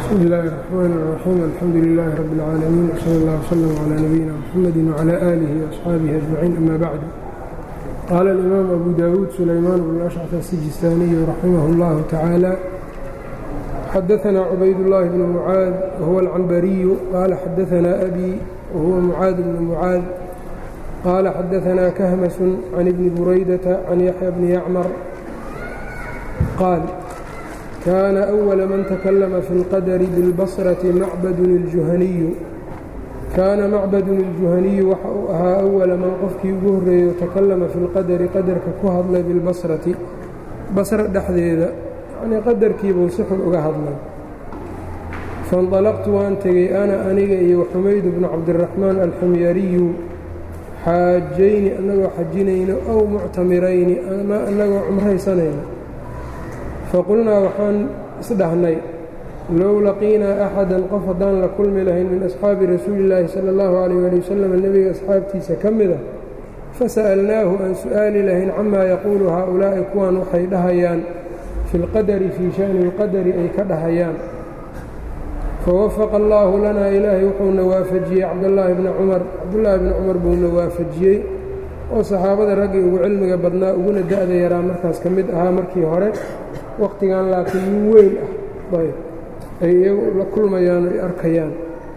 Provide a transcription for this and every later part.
bsmi illaahi الرaxmaan الraxiim alxamdu lilaahi rabi اlcaalamiin wsala اllah wslm calىa nabiyina mxamadi wclى aalihi وaصxaabihi ajmaciin ama bacdu qaala alimaam abu dawuud sulaymaan bn ashcaf asijistaaniyu raximah اllahu tacaala xadaثna cubaydاllahi bn mucaad wahuwa alcambariyu qaala xadaثna abi wahuwa mucaad bn mucaad qaala xadaثna kahmasun can ibni buraydata can yaxya bni yacmar qaal kaana أwala man takalama fi اlqadri biاlbasrati macbadun اljuhaniyu kaana macbadun اljuhaniyu waxa uu ahaa awala man qofkii ugu horreeyo takallama fi اlqadari qadarka ku hadlay bilbasrati basra dhexdeeda yacnii qadarkiibuu si xun uga hadlay faاnطalaqtu waan tegey ana aniga iyo xumayd bnu cabdiraxmaan alxumyariyu xaajayni annagoo xajinayno ow muctamirayni ama annagoo cumraysanayno faqulnaa waxaan isdhahnay low laqiinaa axadan qof haddaan la kulmi lahayn min asxaabi rasuuli illaahi sala allahu calayh ali wasalam nebiga asxaabtiisa ka mida fasa'alnaahu aan su'aali lahayn camaa yaquulu haaulaa'i kuwan waxay dhahayaan fi lqadari fii sha'ni اlqadari ay ka dhahayaan fawafaqa allaahu lanaa ilaahay wuxuuna waafajiyey cabdallaahi bni cumar cabdullaahi bni cumar buuna waafajiyey oo saxaabada raggii ugu cilmiga badnaa uguna da'da yaraa markaas ka mid ahaa markii hore wakhtigan laakiin nin weyn ah ayb ay iyagu la kulmayaan ay arkayaan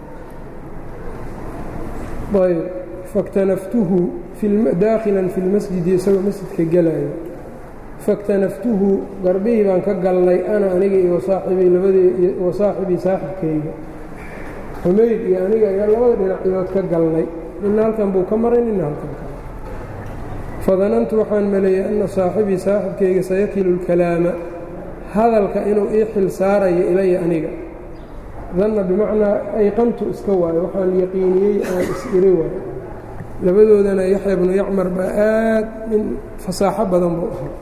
ayb faktanaftuhu daakhilan fi lmasjidi isagoo masjidka gelayo faktanaftuhu garbihii baan ka galnay ana aniga iyo wasaaxibii labadii wa saaxibii saaxibkayga xumayd iyo aniga iyo labada dhinaciyood ka galnay nina halkan buu ka maray nina halkan ka fadanantu waxaan maleeyey anna saaxibii saaxibkayga sayakilu lkalaama hadalka inuu ii xil saarayo ilaya aniga danna bimacnaa ayqantu iska waayo waxaan yaqiiniyey aan is-iri waayo labadoodana yaxya bnu yacmar baa aad nin fasaaxo badan buu ahaa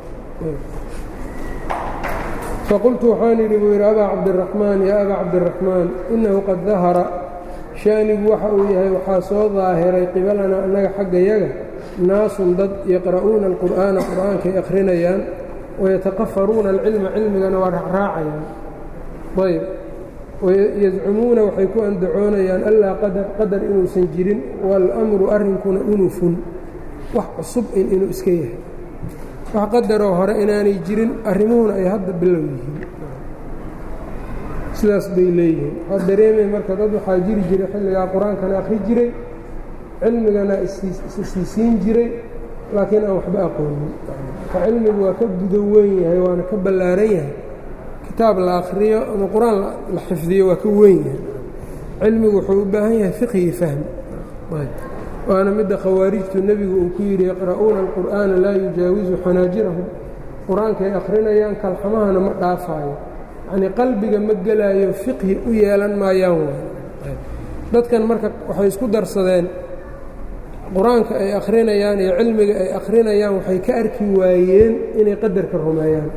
faqultu waxaan yidhi buu yidhi abaa cabdiraxmaan yaa abaa cabdiraxmaan innahu qad dahara shaanigu waxa uu yahay waxaa soo daahiray qibalanaa annaga xaggayaga naasun dad yaqra'uuna alqur'aana qur'aankay akhrinayaan wayataqafaruuna alcilma cilmigana waa raacraacayaan ayb yazcumuuna waxay ku andacoonayaan allaa qadar qadar inuusan jirin waalamru arrinkuna unufun wax cusub in inuu iska yahay wax qadaroo hore inaanay jirin arrimuhuna ay hadda bilow yihiin sidaas bay leeyihiin waxaa dareemay marka dad waxaa jiri jiray xilligaa qur-aankana akhri jiray cilmigana isisiisiin jiray laakiin aan waxba aqoonin ka cilmigu waa ka gudo weyn yahay waana ka ballaaran yahay kitaab la akhriyo ama qur-aan la xifdiyo waa ka weyn yahay cilmigu wuxuu u baahan yahay fiqhii fahmi waana midda khawaarijtu nebigu uu ku yidhi yaqra'uuna alqur'aana laa yujaawisu xanaajirahum qur-aankay akhrinayaan kalxamahana ma dhaafaayo yacnii qalbiga ma gelaayo fiqhi u yeelan maayaan waay dadkan marka waxay isku darsadeen qur-aanka ay akhrinayaan iyo cilmiga ay akhrinayaan waxay ka arki waayeen inay qadarka rumeeyaan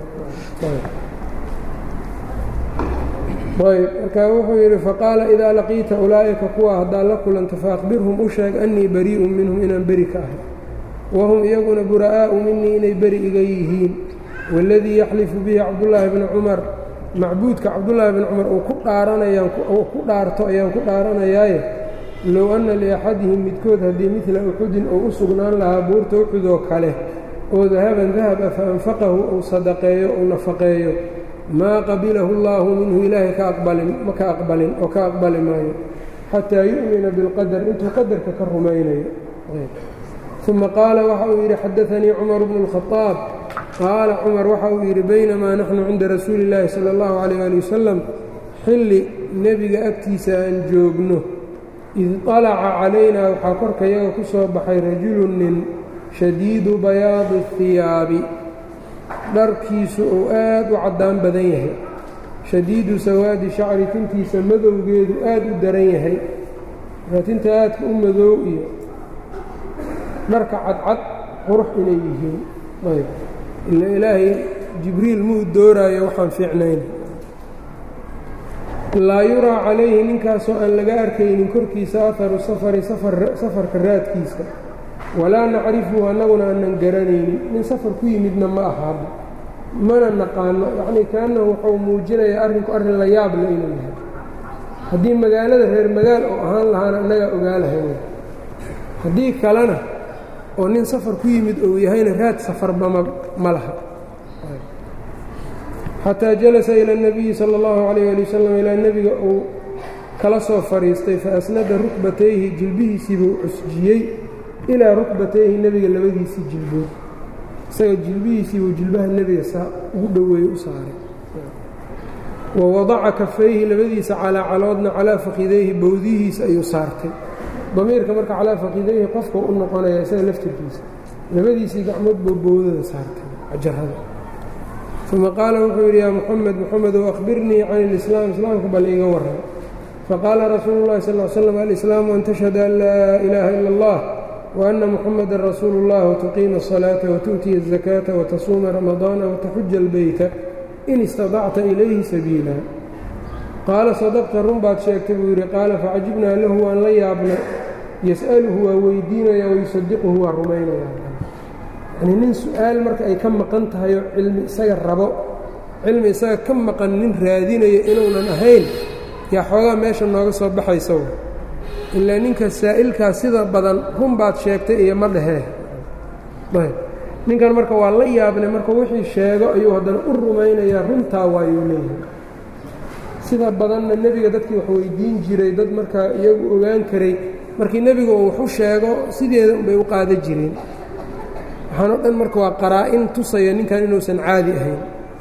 ayb markaa wuxuu yidhi faqaala idaa laqiita ulaa'ika kuwa haddaad la kulanta faaqbirhum u sheeg annii barii'un minhum inaan beri ka ahay wahum iyaguna bura'aa'u minii inay beri iga yihiin waaladii yaxlifu bihi cabdullaahi bni cumar macbuudka cabdullaahi bni cumar uu ku dhaaranayaan ku dhaarto ayaan ku dhaaranayaaye low anna liaxadihim midkood haddii midla uxudin uu u sugnaan lahaa buurta uxud oo kale oo dahaban dahaba fa anfaqahu uu sadaqeeyo uu nafaqeeyo maa qabilahu allaahu minhu ilaahay ka aqbalin ma ka aqbalin oo ka aqbali maayo xataa yu'mina bilqadar intuu qadarka ka rumaynayo uma qaala waxa uu yidhi xadaanii cumar bnu اlkhadaab qaala cumar waxa uu yidhi baynamaa naxnu cinda rasuuli illaahi sala allahu calayh ali wasalam xilli nebiga agtiisa aan joogno id طalaca calaynaa waxaa korkayaga ku soo baxay rajulu nin shadiidu bayaadi اhiyaabi dharkiisu uu aad u caddaan badan yahay shadiidu sawaadi shacri tintiisa madowgeedu aad u daran yahay markaa tinta aadka u madow iyo dharka cadcad qurux inay yihiin ayb ila ilaahay jibriil muu dooraayo waxaan fiicnayn laa yuraa calayhi ninkaasoo aan laga arkaynin korkiisa aharu safari safarka raadkiisa walaa nacrifuhu annaguna aanan garanaynin nin safar ku yimidna ma ahaaba mana naqaano yacnii kaannahu wuxuu muujinayaa arrinku arrin la yaab le inuu yahay haddii magaalada reer magaal oo ahaan lahaana annagaa ogaa lahayn haddii kalena oo nin safar ku yimid ou yahayna raad safarba ma ma laha xataa jalasa ila اnabiyi sala اllahu calayh ali wasalam ilaa nebiga uu kala soo fadhiistay fa asnada rukbatayhi jilbihiisiibuu cusjiyey ilaa rukbatayhi nebiga labadiisii jilbood isaga jilbihiisiibuu jilbaha nebiga saa ugu dhoweeye u saaray wa wadaca kafayhi labadiisa calaa caloodna calaa fakidayhi bowdihiisa ayuu saartay damiirka marka calaa fakidayhi qofka u noqonaya isaga laftirkiisa labadiisii gacmood buu bowdada saartay cajarada uma qaala wuxuu yidhi yaa muxamed muxamedow akhbirnii can ilislaam islaamka bal iiga warran faqaala rasuulu llahi sal l slam alislaamu an tashhada an laa ilaaha ila allah وأن محمدا رsuuل الlah وتقيم الصلاaة وتؤتي الزكاة وتصuuمa رمضاaن وتxuja البyت in اsتaطcta إlayhi سبيiلا qaala صدqta run baad sheegtay buu yidhi qaala facajibnaa lahu waan la yaabnay yasألhu waa weydiinaya وayuصadiqhu waa rumaynaya yani nin su-aal marka ay ka maqan tahay oo cilmi isaga rabo cilmi isaga ka maqan nin raadinayo inuunan ahayn yaa xoogaa meesha nooga soo baxaysa ilaa ninka saa'ilkaas sida badan run baad sheegtay iyo ma dhehee ayb ninkan marka waa la yaabnay marka wixii sheego ayuu haddana u rumaynayaa runtaa waayuu leeyahay sida badanna nebiga dadkii wax weydiin jiray dad markaa iyagu ogaan karay markii nebigu uu waxu sheego sideeda unbay u qaada jireen waxaan o dhan marka waa qaraa-in tusaya ninkan inuusan caadi ahayn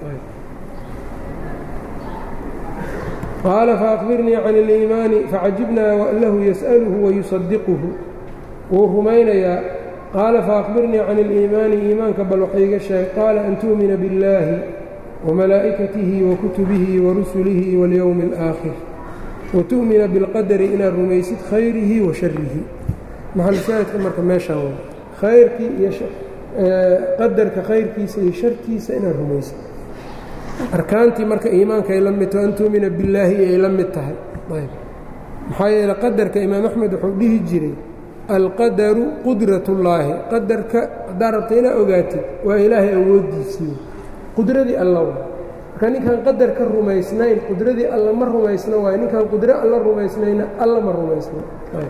qaala faakbirnii can اliimaani facajibnaa lahu yas'aluhu wayusadiquhu wuu rumaynayaa qaala faakbirnii can اliimaani iimaanka bal waxayga sheeg qaala an tu'mina biاllaahi wamalaa'ikatihi wakutubihi warusulihi waاlyowmi اlآakhir watu'mina biاlqadari inaad rumaysid khayrihi wa sharihi maxalshaahidka marka meeshaan wa khayrkii iyo qadarka khayrkiisa iyo shartiisa inaad rumaysid arkaantii marka iimaanka ay la mid taho an tuumina billaahi ay la mid tahay ayb maxaa yeele qadarka imaam axmed wuxuu dhihi jiray alqadaru qudratullaahi qadarka haddaad rabta inaad ogaatid waa ilaahay awooddiisii qudradii alla wa marka ninkaan qadar ka rumaysnayn qudradii alla ma rumaysna waayo ninkaan qudro alla rumaysnayna alla ma rumaysna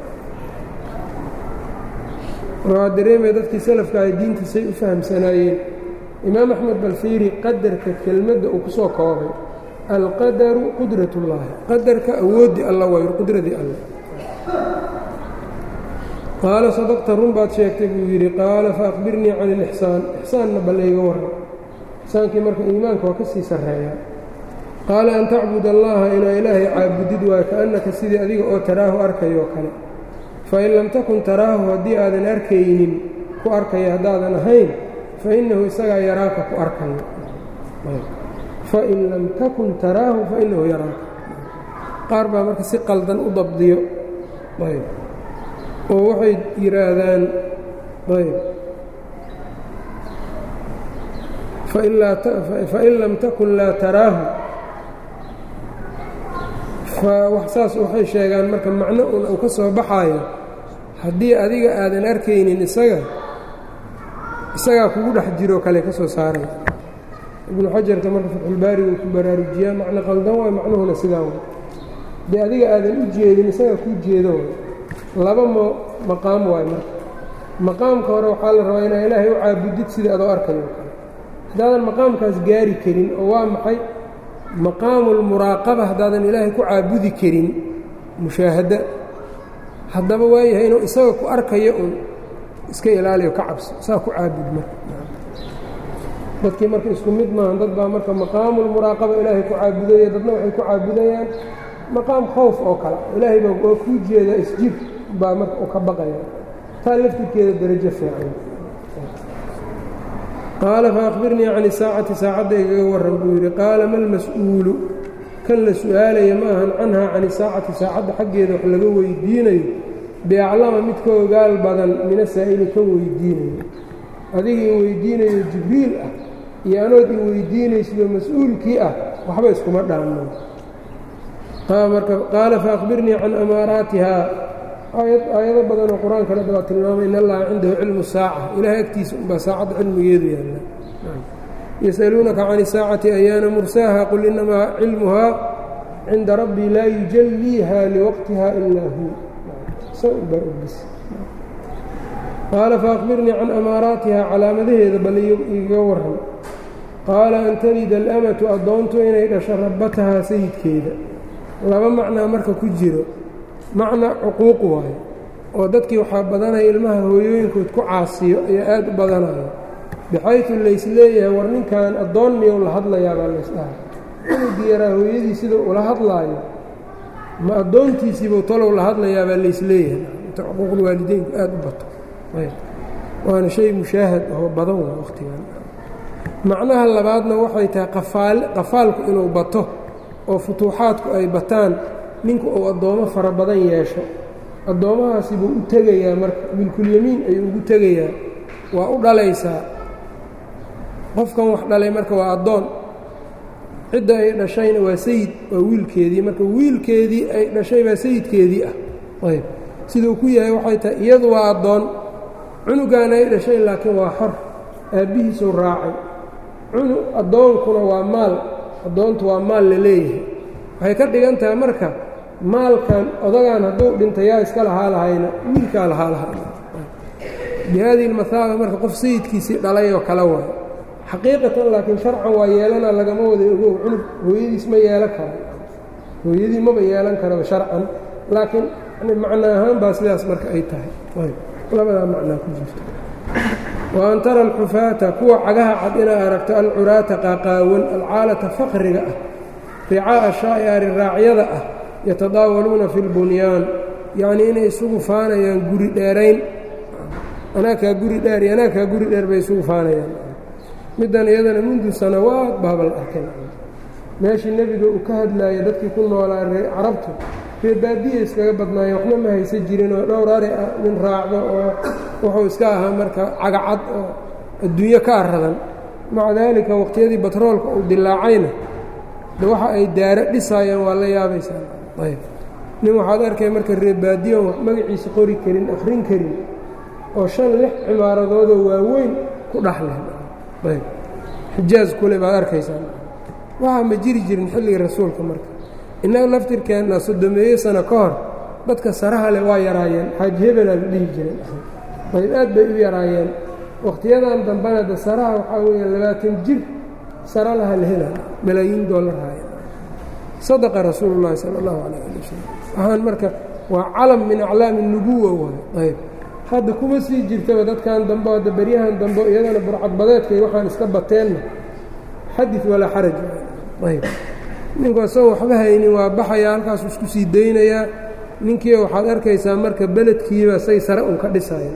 waxaa dareemaya dadkii salafka ay diintiisay u fahamsanaayeen imaam axmed balfiiri qadarka kelmadda uu ku soo koobay alqadaru qudrat ullaahi qadarka awooddii alla waayo qudradii alla qaala sadaqta run baad sheegtay buu yidhi qaala faakbirnii can ilixsaan ixsaanna bal iga warran ixsaankii marka iimaanka waa ka sii sarreeyaa qaala an tacbud allaha inaa ilaahay caabudid waayo kaannaka sidii adiga oo taraahu arkayoo kale fain lam takun taraahu haddii aadan arkaynin ku arkaya haddaadan ahayn fainahu isagaa yaraaka ku arkayo fain lam takun taraahu fainahu yaraaka qaar baa marka si qaldan u dabdiyo ayb oo waxay yidhaahdaan ayb fain lam takun laa taraahu saas waxay sheegaan marka macno un uu ka soo baxaayo haddii adiga aadan arkaynin isaga isagaa kugu dhex jiroo kale ka soo saaray ibnu xajarka marka fatxulbaari uu ku baraarujiyaa macno qaldan waay macnuhuna sidaa way dee adiga aadan u jeedin isagaa kuu jeedo way laba mo maqaam waay marka maqaamka hore waxaa la rabaa inaa ilaahay u caabudid sida adoo arkayo kale haddaadan maqaamkaas gaari karin oo waa maxay maqaamulmuraaqaba haddaadan ilaahay ku caabudi karin mushaahada haddaba waayahay inuu isaga ku arkayo un iska ilaaliyo ka cabso saa ku caabud marka dadkii marka isku mid maahan dad baa marka maqaamulmuraaqaba ilaahay ku caabudaya dadna waxay ku caabudayaan maqaam khowf oo kale ilaahay baa waa kuu jeeda isjir baa marka u ka baqaya taa laftirkeeda darajo fiican qaala faakbirnii can isaacati saacadda igaga warran buu yidhi qaala ma lmas-uulu kan la su-aalaya ma ahan canhaa can isaacati saacadda xaggeeda wax laga weydiinayo biaclama mid ka ogaal badan mina saa'ili kan weydiinayo adiga i weydiinayo jibriil ah iyo anood i weydiinaysidoo mas-uulkii ah waxba iskuma dhaanno marka qaala faakbirnii can amaaraatihaa aayado badanoo qur-aankana baa tilmaamay in allaha cindahu cilmu saaca ilaahay agtiisa unbaa saacadda cilmigeedu yaalla yasaluunaka can isaacati ayaana mursaaha qul inamaa cilmuhaa cinda rabbii laa yujalliiha liwaqtiha ilaa hu baa ogis qaala faakbirnii can amaaraatiha calaamadaheeda bal igaga waran qaala an talida alamatu addoontu inay dhasho rabbatahaa sayidkeeda laba macnaa marka ku jiro macna cuquuq waayo oo dadkii waxaa badanaya ilmaha hooyooyinkood ku caasiyo ayaa aad u badanaya bixaytu laysleeyahay war ninkan addoon miyou la hadlayaa baa laysdhaha inuu yaraa hooyadii sida ula hadlaayo ma addoontiisiibuu talow la hadlayaa baa laysleeyahay inta cuquuqulwaalideynku aad u bato waana shay mushaahad oo badan waa wakhtigan macnaha labaadna waxay tahay qafaalku inuu bato oo futuuxaadku ay bataan ninku uu addoommo fara badan yeesho addoommahaasi buu u tegayaa marka milkulyamiin ayuu ugu tegayaa waa u dhalaysaa qofkan wax dhalay marka waa addoon cidda ay dhashayna waa sayid waa wiilkeedii marka wiilkeedii ay dhashay baa sayidkeedii ah ayb siduu ku yahay waxay tahay iyadu waa addoon cunugaana ay dhashay laakiin waa xor aabbihiisuu raacay cunu addoonkuna waa maal addoontu waa maal la leeyahay waxay ka dhigan tahay marka maalkan odagaan hadduu dhinta yaa iska lahaa lahayna wiilkaa lahaa lahaa bihaadihi lmahaaba marka qof sayidkiisii dhalay oo kale waay xaqiiqatan laakiin sharcan waa yeelana lagama wada ogow cunug hooyadiis ma yeelan kara hooyadii maba yeelan karaba sharcan laakiin macno ahaan baa sidaas marka ay tahay labadaa macnaa ku jirta wa an tara alxufaata kuwa cagaha cad inaa aragto alcuraata qaaqaawan alcaalata faqriga ah ricaa'a shaa'iari raacyada ah yatadaawaluuna fi lbunyaan yacnii inay isugu faanayaan guri dheerayn anaakaa guri dheer iyo anaakaa guri dheer bay isugu faanayaan middan iyadana mundu sanawaad baabal arkay meeshii nebiga uu ka hadlaaya dadkii ku noolaa ree carabtu ree baadiya iskaga badnaayeen waxna ma haysan jirin oo dhowr ari ah nin raacdo oo wuxuu iska ahaa marka cagacad oo adduunyo ka aradan maca daalika waqtiyadii batroolka uu dilaacayna de waxa ay daaro dhisaayaan waa la yaabaysaa ayb nin waxaad arkay marka ree baadiyon wax magaciisa qori karin akhrin karin oo shan lix cimaaradoodoo waaweyn ku dhaxleh ayb xijaaz kule baad arkaysaa waxaa ma jiri jirin xilliga rasuulka marka innaga laftirkeenna soddomeeye sano ka hor dadka saraha leh waa yaraayeen xaaji hebelaa la dhihi jiren ayb aad bay u yaraayeen wakhtiyadan dambena de saraha waxaa weeya labaatan jir sara laha la hela malaayiin doollarhaaya sadaqa rasuulu llaahi sala allahu calayh ali wasalam waxaan marka waa calam min aclaami nubuwa waay ayb hadda kuma sii jirtaba dadkan dambe hadda beryahan dambe iyadana burcadbadeedkay waxaan iska bateenna xadid walaa xaraj ayb ninku asagoo waxba haynin waa baxayaa halkaasu isku sii daynayaa ninkii waxaad arkaysaa marka beledkiiba say sare un ka dhisaya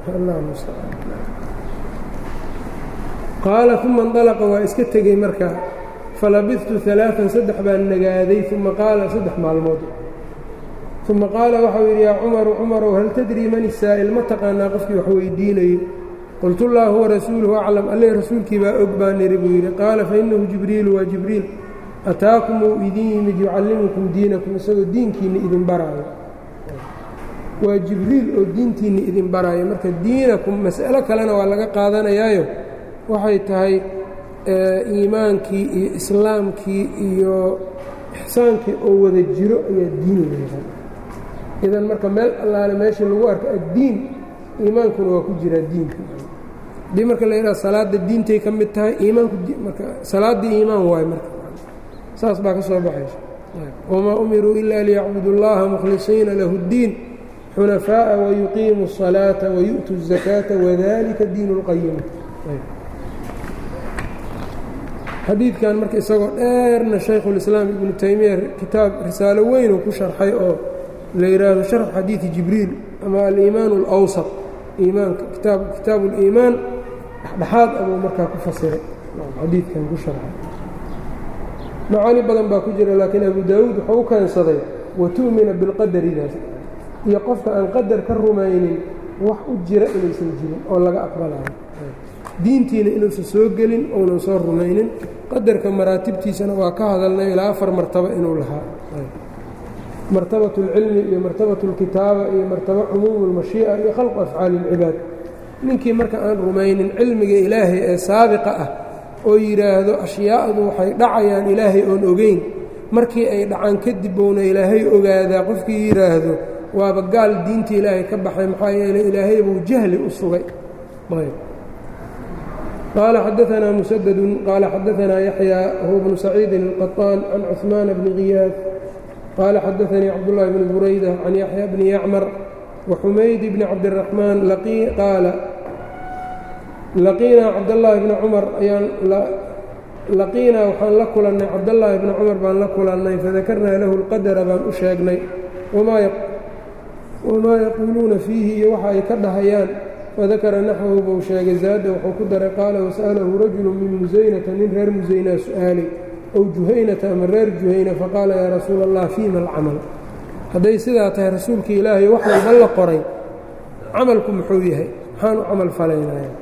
qaala uma indalaqa waa iska tegey markaa falabidtu alaaan saddex baan nagaaday uma qaala saddex maalmood uma qaala waxau yidhi yaa cumaru cumarow hal tadrii man isaa'il ma taqaanaa qofkii wax weydiinayey qultu llaahu warasuuluhu aclam alle rasuulkii baa og baan niri buu yidhi qaala fainahu jibriilu waa jibriil ataakum uu idin yimid yucallimukum diinakum isagoo diinkiinna idin baraayo waa jibriil oo diintiinna idin baraayo marka diinakum mas'alo kalena waa laga qaadanayaayo waxay tahay iimaankii iyo islaamkii iyo ixsaankii oo wada jiro ayaa diin leedahay idan marka meel allaale meeshii lagu arko addiin iimaankuna waa ku jiraa diinka haddii marka la yidhaha salaadda diintay ka mid tahay iimaanku marka salaaddii iimaan waayo marka saas baa ka soo baxaysa wamaa umiruu ilaa liyacbudu اllaha mukhlisiina lahu اddiin xunafaaءa wayuqiimu الصalaaةa wayu'tu الزakaata wadalika diin اlqayima xadiidkan marka isagoo dheerna shaykhulislaam ibnu taymiya kitaab risaalo weyn uu ku sharxay oo la yidhaahdo sharx xadiidi jibriil ama aliimaan اlawsat iimaanka kitaab kitaabu اliimaan dhexdhexaad abuu markaa ku fasiray xadiidkan ku sharxay macaani badan baa ku jira laakiin abu daawuud wuxuu u keensaday watu'mina bilqadaridaas iyo qofka aan qadar ka rumaynin wax u jira inaysan jirin oo laga aqbalayo diintiina inuusan soo gelin ounan soo rumaynin qadarka maraatibtiisana waa ka hadalnay ilaa afar martabo inuu lahaa martabat اlcilmi iyo martabat اlkitaaba iyo martabo cumuumu اlmashii'a iyo khalqu afcaali اlcibaad ninkii marka aan rumaynin cilmiga ilaahay ee saabiqa ah oo yidhaahdo ashyaa'du waxay dhacayaan ilaahay oon ogeyn markii ay dhacaan kadib bouna ilaahay ogaadaa qofkii yidhaahdo waaba gaal diinta ilaahay ka baxay maxaa yeeley ilaahay buu jahli u sugay qaala xadaanaa musadadun qaala xadaanaa yaxyaa huwa bnu saciidin alqaطaan can cuثmaana bni khiyaad qaala xadaanii cabdullaahi bni burayda can yaxya bni yacmar waxumayd bni cabdiraxmaan qaala laqiinaa cabdallaahi bni cumar ayaan laqiinaa waxaan la kulannay cabdallaahi bni cumar baan la kulannay fadakarnaa lahu lqadara baan u sheegnay wamaa yaquuluuna fiihi iyo waxa ay ka dhahayaan fadakara naxwahu buu sheegay zaada wuxuu ku daray qaala wasa'alahu rajulu min musaynata nin reer musaynaa su'aalay ow juhaynata ama reer juhayna faqaala yaa rasuula allah fiima alcamal hadday sidaa tahay rasuulkii ilaahay wax walba la qoray camalku muxuu yahay maxaan u camal falaynaya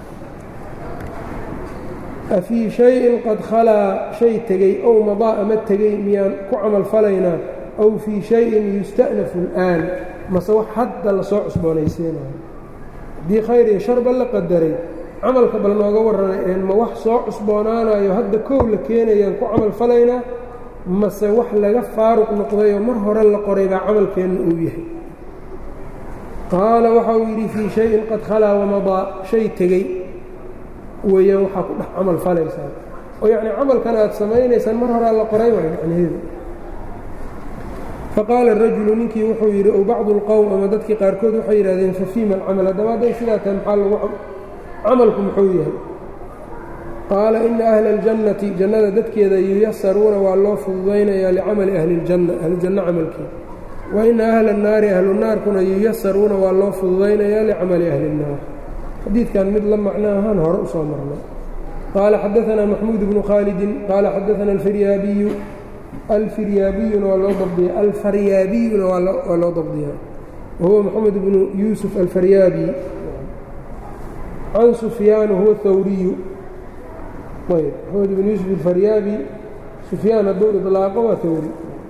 afii shayin qad khalaa shay tegey ow madaa ama tegey miyaan ku camal falaynaa aw fii shayin yusta'nafu al'aan mase wax hadda lasoo cusboonaysiinayo haddii khayr iyo sharba la qadaray camalka bal nooga warramay een ma wax soo cusboonaanayo hadda kow la keenayaan ku camal falaynaa mase wax laga faaruq noqdayoo mar hore la qoray baa camalkeenna uu yahay qaala waxa uu yidhi fii shayin qad khalaa wamadaa shay tegey weeyaan waxaa ku dhex camal falaysaan oo yacni camalkan aad samaynaysaan mar horaa la qoray waay macnaheedu faqaala rajulu ninkii wuxuu yidhi ow bacdu اlqowm ama dadkii qaarkood waxay yidhahdeen fafiima alcamal haddaba hadday sidaa tahay maxaa lagu camalku muxuu yahay qaala ina ahla اljannati jannada dadkeeda yuyasaruuna waa loo fududaynayaa licamali ahli اljanna ahlujanno camalkeeda wa ina ahla الnaari ahlu naarkuna yuyasaruuna waa loo fududaynayaa licamali ahli الnaar xadiidkan mid la macno ahaan hore u soo marnay qaala xadaanaa maxmuud bnu khaalidin qaala xadaana alfiryaabiyu alfiryaabiyuna waa loo dabdiya alfaryaabiyuna waa loo dabdiyaa wahuwa moxamed bnu yuusuf alfaryaabi can sufyaan huwa hawriyu ayb moxamed bnu yuusuf alfaryaabi sufyaan hadduu idlaaqo waa hawri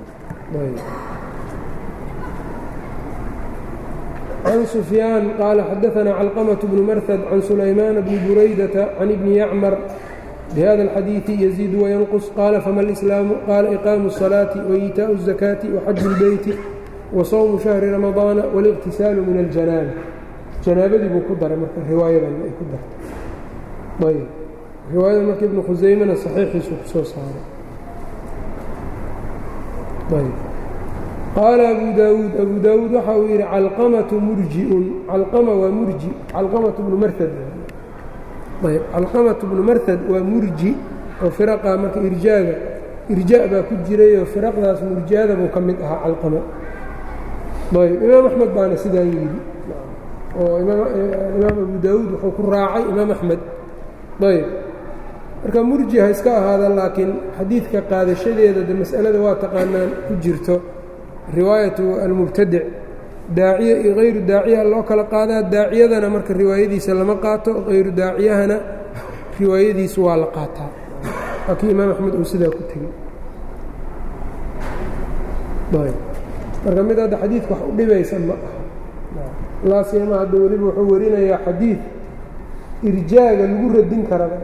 can sufyaan qaala xadaanaa calqamaة bnu marhad can sulaymaana bni buraydata can ibni yacmar bhada اlxadiiثi yaziid wayanqus qaala fama اlislaamu qaala iqaamu الصalaaةi waإiitaaءu الzakaati waxaju اlbeyti wasawmu shahri ramadaana wاliqtisaalu min aljanaaba janaabadii buu ku daray marka riwaayadan ay ku dartay ayb riwaayada marka ibnu khusaymena saxiixiisu ku soo saaray ayb qaala abu daawuud abu daawuud waxa uu yidhi calqamatu murjiun calqama waa murji calqamatu bnu marhad ayb calqamatu bnu marhad waa murji oo firaqa marka irjaaga irjaa baa ku jirayoo firaqdaas murjiada buu ka mid ahaa calqama ayb imaam axmed baana sidaan yidhi oo imaam abu daawuud wuxuu ku raacay imaam axmed ayb marka murji ha iska ahaada laakiin xadiidka qaadashadeeda de mas'alada waa taqaanaan ku jirto riwaayatu almubtadic daaciye iyo hayru daaciyaha loo kala qaadaa daaciyadana marka riwaayadiisa lama qaato hayru daaciyahana riwaayadiisu waa la qaataa waa kii imaam axmed uu sidaa ku tegey marka mid hadda xadiidka wax u dhibaysa ma aha laasiyama hadda weliba wuxuu warinayaa xadiid irjaaga lagu radin karaba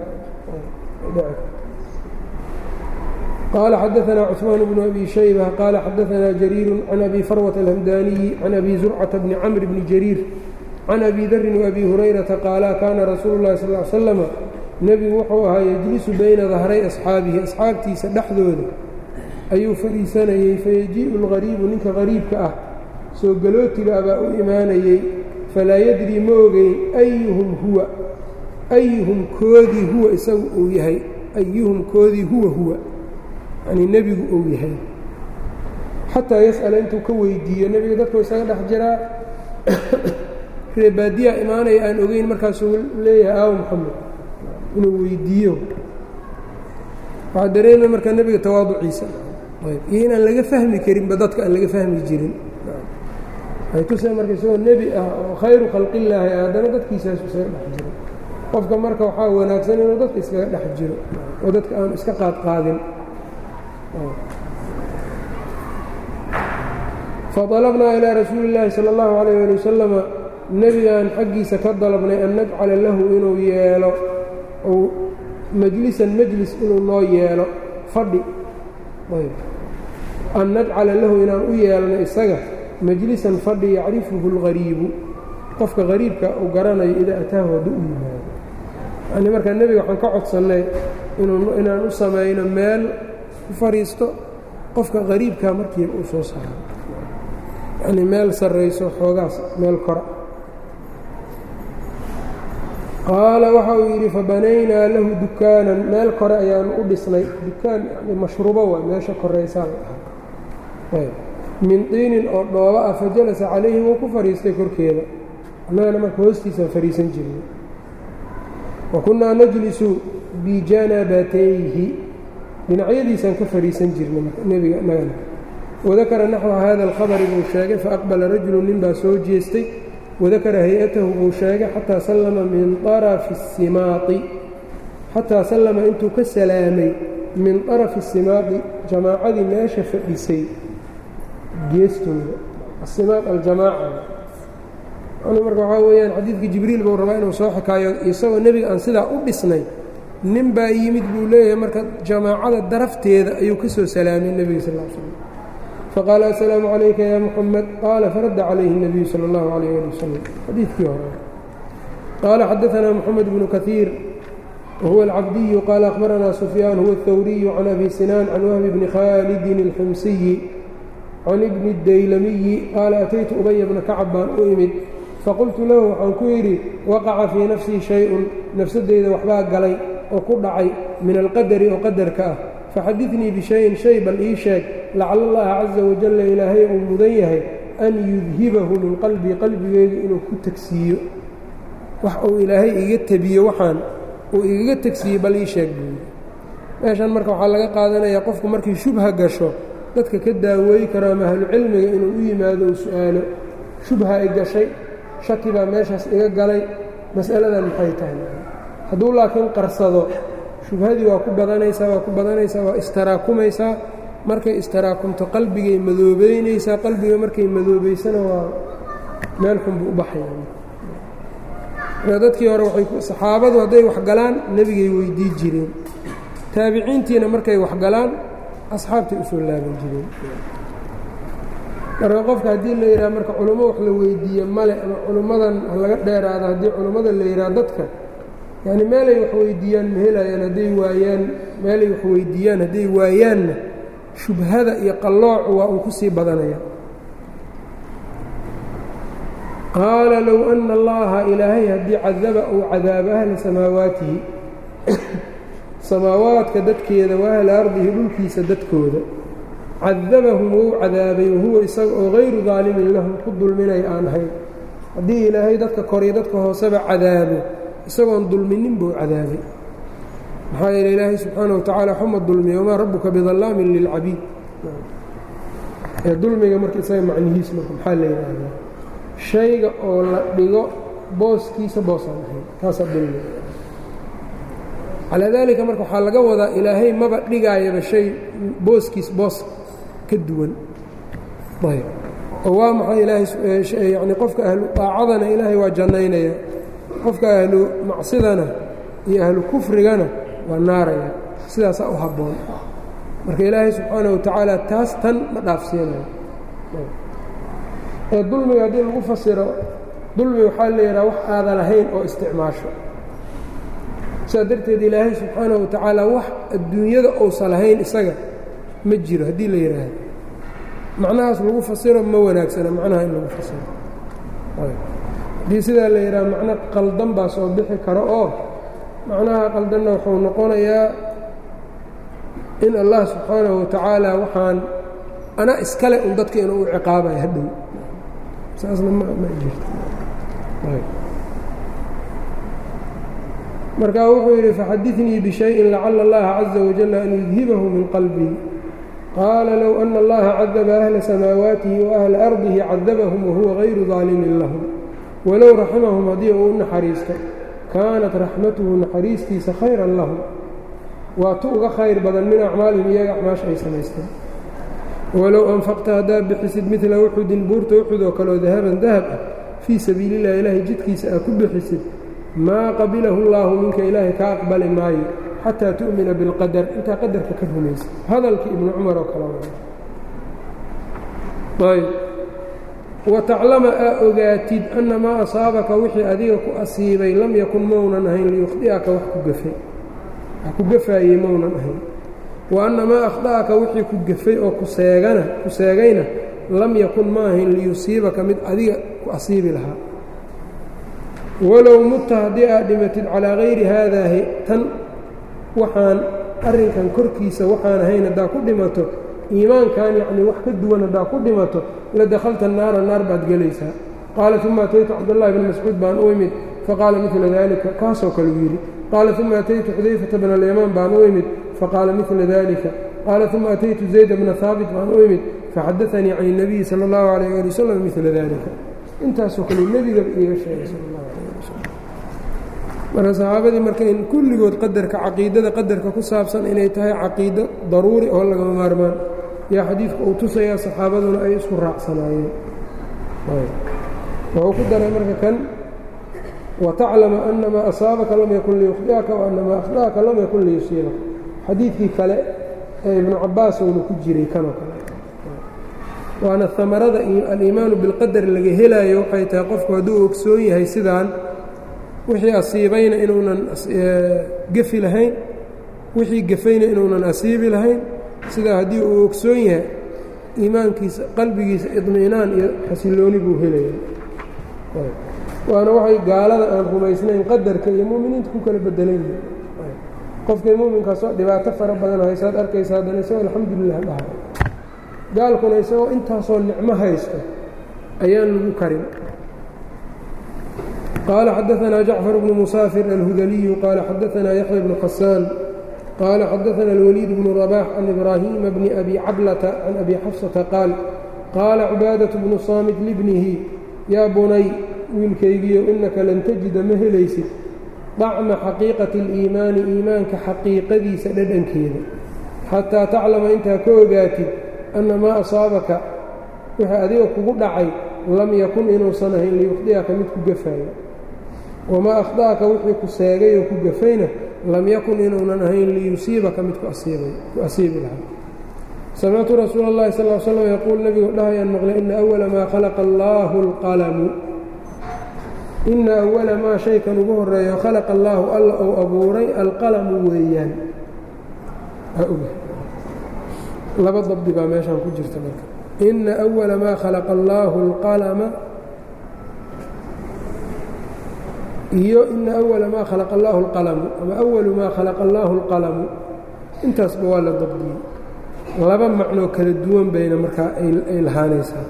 qال xdثna cثmaan بن أbي شhيبة qال xadثna جرير عن أbي فrوة الهمdانiي عن أbي زرcة بن cمر بن جرير عن أbي dri وأbي هuريرaةa qاala kana rasuul الlahi صلى اه عل sلم nebigu wuxuu ahaa yجlisu bayna dahray أصxaabihi أصxaabtiisa dhexdooda ayuu fadhiisanayey fayajiiءu الغariibu ninka غariibka ah soo galootiga abaa u imaanayey falaa yadri ma ogeyn أyهm huwa أyهum koodii huwa isagu uu yahay أyهum koodii huwa huwa yani nebigu uu yahay xataa yas'ala intuu ka weydiiyo nebiga dadku isaga dhex jiraa reebaadiyaa imaanaya aan ogeyn markaasuu leeyahay aawo moxamed inuu weydiiyo waxaa dareemay marka nebiga tawaaduciisa iyo inaan laga fahmi karinba dadka aan laga fahmi jirin ay tusee marka isagoo nebi ah oo khayru khalqillaahi ah haddana dadkiisaasu isaga dhex jiro qofka marka waxaa wanaagsan inuu dadka iskaga dhex jiro oo dadka aanu iska qaadqaadin faطalabnaa ilىa rasuuli اllaahi salى اllahu عalيyه ali wasalama nebigaan xaggiisa ka dalabnay an najcala lahu inuu yeelo ou majlisan majlis inuu noo yeelo fadhi an najcala lahu inaan u yeelno isaga majlisan fadhi yacrifuhu اlgariibu qofka hariibka uu garanayo idaa ataahu hadduu u yimaado yani markaa nebiga waxaan ka codsannay inaan u samayno meel ku fadhiisto qofka hariibkaa markiiba uu soo saaro yacnii meel sarrayso xoogaas meel kora qaala waxa uu yidhi fabanaynaa lahu dukaanan meel kore ayaanu u dhisnay dukaan yani mashruubo waa meesha koraysaa la dhahaa min diinin oo dhooba ah fajalasa calayhi wuu ku fadhiistay korkeeda annagana marka hoostiisaan fadhiisan jirnay wa kunnaa najlisu bijanabatayhi dhinacyadiisaan ka fadhiisan jirnay nebiga annagana wadakara naxwa hada alkhabari buu sheegay faaqbala rajulu nin baa soo jeestay wadakara hay-atahu buu sheegay xataa sallama min arafi simaai xataa sallama intuu ka salaamay min arafi simaaqi jamaacadii meesha fadhisay geestooda asimaaq aljamaaca yani marka waxaa weeyaan xadiidka jibriil buu rabaa inuu soo xikaayo isagoo nebiga aan sidaa u dhisnay nin baa yimid buu leeyahay marka jamaacada darafteeda ayuu ka soo salaamay nebiga sal l slam faqaala assalaamu calayka yaa muxamed qaala faradda calayhi الnabiyu salى اllahu alayh ali wasalam xadiidkii hore qaala xadaanaa moxamed bnu kaiir wahuwa alcabdiyu qaala akhbaranaa sufyaan huwa اthawriyu can abi sinaan can wahbi bni khaalidin اlxumsiyi can ibni اdaylamiyi qaala ataytu ubaya bna kacab baan u imid faqultu lahu waxaan ku yidhi waqaca fii nafsii shay-un nafsadeyda waxbaa galay oo ku dhacay min alqadari oo qadarka ah faxadidnii bishayin shay bal ii sheeg lacala allaha caza wajalla ilaahay uu mudan yahay an yudhibahu min qalbii qalbigeyga inuu ku tegsiiyo wax uu ilaahay iga tebiyo waxaan uu igaga tegsiiyo bal ii sheeg buuyi meeshan marka waxaa laga qaadanayaa qofku markii shubha gasho dadka ka daaweey karo ama ahlucilmiga inuu u yimaado uu su-aalo shubha ay gashay shaki baa meeshaas iga galay mas'aladan maxay tahay hadduu laakiin qarsado shubhadii waa ku badanaysaa waa ku badanaysaa waa istaraakumaysaa markay istaraakumto qalbigay madoobeynaysaa qalbiga markay madoobaysana waa meel xun buu u baxaya dadkii hore saxaabadu hadday waxgalaan nebigay weydii jireen taabiciintiina markay waxgalaan asxaabtay u soo laaban jireen marka qofka haddii la yidhaha marka culummo wax la weydiiye male ama culummadan laga dheeraado haddii culummada la yidhaha dadka yacni meelay wax weydiiyaan ma helayaan hadday waayaan meelay wax weydiiyaan hadday waayaanna shubhada iyo qalloocu waa uu ku sii badanaya qaala low ana allaha ilaahay haddii cadaba uu cadaabo ahla samaawaatihi samaawaadka dadkeeda wa ahla ardihi dhulkiisa dadkooda cadabahum wou cadaabay wahuwa isaga oo hayru daalimin lahum ku dulminay aan ahayn haddii ilaahay dadka koriyo dadka hooseba cadaabo isagoon dulminin buu cadaabay maxaa yeele ilaahay subxaana wa tacaala xuma dulmiya wamaa rabbuka bidallaamin lilcabiid ee dulmiga marka isaga macnihiis marka maxaa la yidhaahdaa shayga oo la dhigo booskiisa boosaan ahayn taasaa dulmiga calaa daalika marka waxaa laga wadaa ilaahay maba dhigaayaba shay booskiis boos ka duwan ayb oo waa maxay ilaahay yani qofka ahlu daacadana ilaahay waa jannaynaya qofka ahlu macsidana iyo ahlu kufrigana waa naaraya sidaasaa u habboon marka ilaahay subxaanaه wa tacaala taas tan ma dhaafsiinayo ee dulmiga haddii lagu fasiro dulmi waxaa la yidhaha wax aada lahayn oo isticmaasho sidaa darteed ilaahay subxaanaه wa tacaala wax adduunyada ousa lahayn isaga ma jiro haddii la yidhaahdo macnahaas lagu fasiro ma wanaagsana macnaha in lagu fasiro haddii sidaa la yidhaha macno qaldan baa soo bixi karo oo macnaha qaldanna wuxuu noqonayaa in allah subxaanahu wa tacaala waxaan ana iskale un dadka inuu u ciqaabaya hadhow saasna ma ma jirto markaa wuxuu yidhi faxadinii bishayin lacala allaha caza wajalla an yudhibahu min qalbii qaala low ana allaha cadaba ahla samaawaatihi wa ahla ardihi cadabahum wahuwa gayru daalimin lahum walow raximahum haddii uu u naxariisto kaanat raxmatuhu naxariistiisa khayran lahum waa tu uga khayr badan min acmaalihim iyaga acmaasha ay samaysteen walow anfaqta haddaad bixisid midla uxudin buurta uxud oo kaleo dahaban dahab ah fii sabiili illahi ilaahay jidkiisa aad ku bixisid maa qabilahu llaahu minka ilaahay kaa aqbali maayo xataa tu'mina bilqadar intaa qadarka ka rumaysa hadalkii ibnu cumar oo kale ayb wataclama aa ogaatid anna maa asaabaka wixii adiga ku asiibay lam yakun maunan ahayn liyukhdi'aka wax ku gafay wax ku gafaayey maunan ahayn wa anna maa akhda'aka wixii ku gafay oo kuseegana ku seegayna lam yakun ma ahayn liyusiibaka mid adiga ku asiibi lahaa walow mutta haddii aad dhimatid calaa hayri haadaahi tan waxaan arrinkan korkiisa waxaan ahayn haddaa ku dhimato iimaankan yacnii wax ka duwan haddaa ku dhimato la dakhalta naara naar baad gelaysaa qaala uma ataytu cabdullahi bni mascuud baan u imid faqaala midla daalika kaasoo kaleu yidhi qaala uma ataytu xudayfata bna alyamaan baan u imid faqaala midla dalika qaala uma ataytu zayd bna haabit baan u imid faxadaanii can الnabiyi salى اllahu alayh ali wasalam midla dalika intaasoo kale nebigaba iiga sheegay sal اllahu alayh ali wasalam marka saxaabadii marka in kulligood qadarka caqiidada qadarka ku saabsan inay tahay caqiido daruuri oo lagama maarmaan yaa xadiidka uu tusayaa saxaabaduna ay isku raacsanaayeen wuxuu ku daray marka kan wataclama ana maa asaabaka lam yakun liyukhdi'aka waana maa akhda'aka lam yakun liyusiibaka xadiidkii kale ee ibnu cabaas uuna ku jiray kanoo kale waana amarada aliimaanu bilqadar laga helaayo waxay tahay qofku hadduu ogsoon yahay sidaan wixii asiibayna inuunan gefi lahayn wixii gefayna inuunan asiibi lahayn sidaa haddii uu ogsoon yahay iimaankiisa qalbigiisa idmi'naan iyo xasilooni buu helaya waana waxay gaalada aan rumaysnayn qadarka iyo mu'miniinta ku kala bedelan yihin qofkay mu'minkaasoo dhibaato fara badan haysaad arkaysa haddana isagoo alxamdulilah dhahay gaalkuna isagoo intaasoo nicmo haysto ayaan lagu karin qaala xadaanaa jacfar bnu musaafir alhudaliyu qaala xadaanaa yaxya bnu xasaan qaala xadaana alwaliid bnu rabax can ibraahiima bni abi cablata can abi xafsata qaal qaala cibaadaة bnu saamit libnihi yaa bunay wiilkaygiyo inaka lan tajida ma helaysid dacma xaqiiqati اliimaani iimaanka xaqiiqadiisa dhadhankeeda xataa taclama intaa ka ogaatid anna maa asaabaka wixii adiga kugu dhacay lam yakun inuusan ahayn liyukhdi'aka mid ku gafaayo wamaa akhda'aka wixii ku seegay oo ku gafayna lam yakun inuunan ahayn liyusiibaka mid ku asiibi lahaa samictu rasuula اllahi sal l slam yaquul nebigu dhahayaan maqlay ina awala maa khalaqa allaahu اlqalamu ina awala maa shaykan ugu horeeyo khalaqa allaahu alla ou abuuray alqalamu weeyaan laba dabdi baa meeshaan ku jirta marka ina أwala maa khalaqa allaahu اlqalama iyo ina أwala maa khalaqa allaahu اlqalamu ama awalu maa khalaqa allaahu اlqalamu intaasba waa la dabdiyey laba macnoo kala duwan bayna markaa ay lahaanaysaa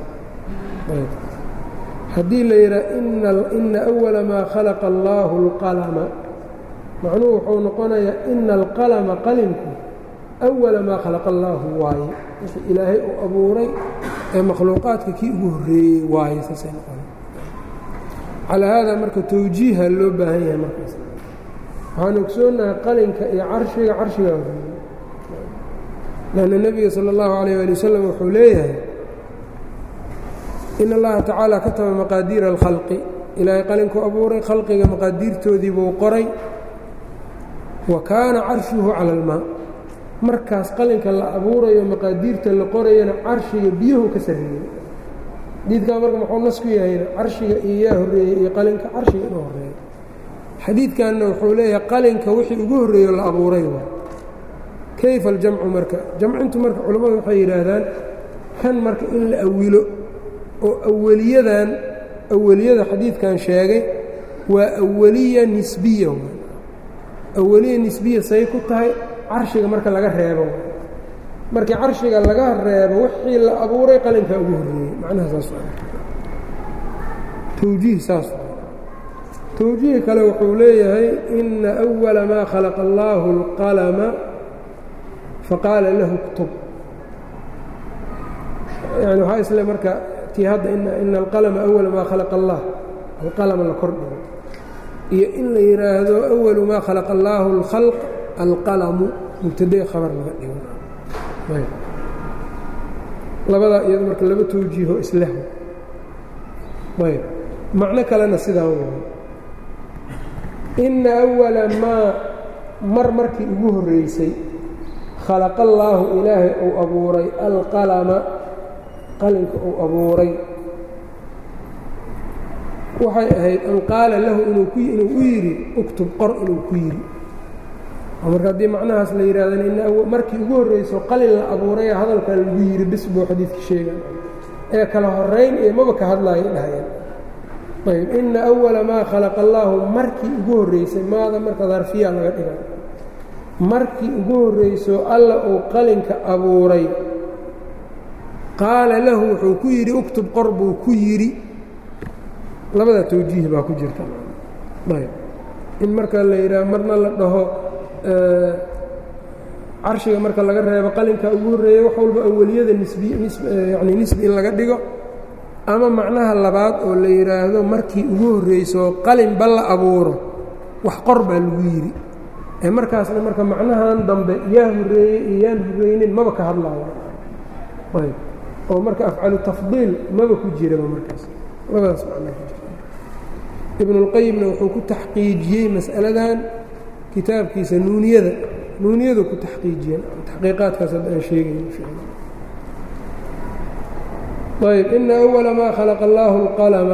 haddii la yidhaha ina أwala maa khalaqa allaahu اlqalama macnuhu wuxuu noqonayaa ina alqalama qalinku awala maa khalaqa allaahu waaye wixii ilaahay uu abuuray ee makhluuqaadka kii ugu horreeyey waaye saasay noqona calaa haadaa marka towjiiha loo baahan yahay markaas waxaan ogsoonahay qalinka iyo carshiga carshigaa horreeyey lanna nebiga sala allahu calayh ali wasalam wuxuu leeyahay in allaha tacaala kataba maqaadiira alkhalqi ilaahay qalinkuu abuuray khalqiga maqaadiirtoodii buu qoray wa kaana carshuhu cala almaa markaas qalinka la abuurayo maqaadiirta la qorayana carshiga biyuhu ka sarreeyey xadiidkaa marka muxuu nas ku yahayna carshiga iyo yaa horreeyey iyo qalinka carshiga inuu horreeyo xadiidkanna wuxuu leeyahay qalinka wixii ugu horreeyo la abuuray waa kayfa aljamcu marka jamcintu marka culammadu waxay yidhaahdaan kan marka in la awilo oo aweliyadan aweliyada xadiidkan sheegay waa aweliya nisbiya aweliya nisbiya say ku tahay carshiga marka laga reebo markii carshiga laga reebo wixii la abuuray qalinkaa ugu horreeyey macnaha saas towjiih saas towjiih kale wuxuu leeyahay ina أwala maa khalaqa allaahu اlqalama faqaala lahu اktub yani waxaa isle marka tii hadda ina alqalama awala maa khalaqa allah alqalama la kor dhigo iyo in la yidhaahdo awalu maa khalaqa allaahu اlkhalq alqalamu mubtade khabar laga dhigo labadaa iyado marka laba towjiiho isleh ayb macno kalena sidaa waay ina awala maa mar markii ugu horreysay khalaqa allaahu ilaahay uu abuuray alqalama qalinka uu abuuray waxay ahayd an qaala lahu inuu u yidhi uktub qor inuu ku yidhi marka haddii macnahaas la yidhahdana in markii ugu horrayso qalin la abuuraya hadalkaa lagu yidhi bis buu xadiidka sheega ee kala horayn iyo maba ka hadlaayo dhahayaan ayb ina awala maa khalaqa allaahu markii ugu horraysay maada marka darfiya laga dhiga markii ugu horrayso alla uu qalinka abuuray qaala lahu wuxuu ku yidhi uktub qor buu ku yidhi labada tawjiih baa ku jirta ayb in marka la yidhaah marna la dhaho carshiga marka laga reebo qalinka ugu horreeya wax walba aweliyada nisbi yani nisbi in laga dhigo ama macnaha labaad oo la yidhaahdo markii ugu horrayso qalinba la abuuro wax qor baa lagu yidhi ee markaasna marka macnahan dambe yaa horreeyey iyo yaan horreynin maba ka hadlaayo ayb oo marka afcalu tafdiil maba ku jiraba markaas labadaas macnaa ku jirta ibnulqayimna wuxuu ku taxqiijiyey mas'aladan kitaabkiisa nuuniyada nuuniyadu ku taxqiijiyeen taxqiiqaadkaas hadda aan sheegayn ayb ina awala maa khalaqa allaahu اlqalama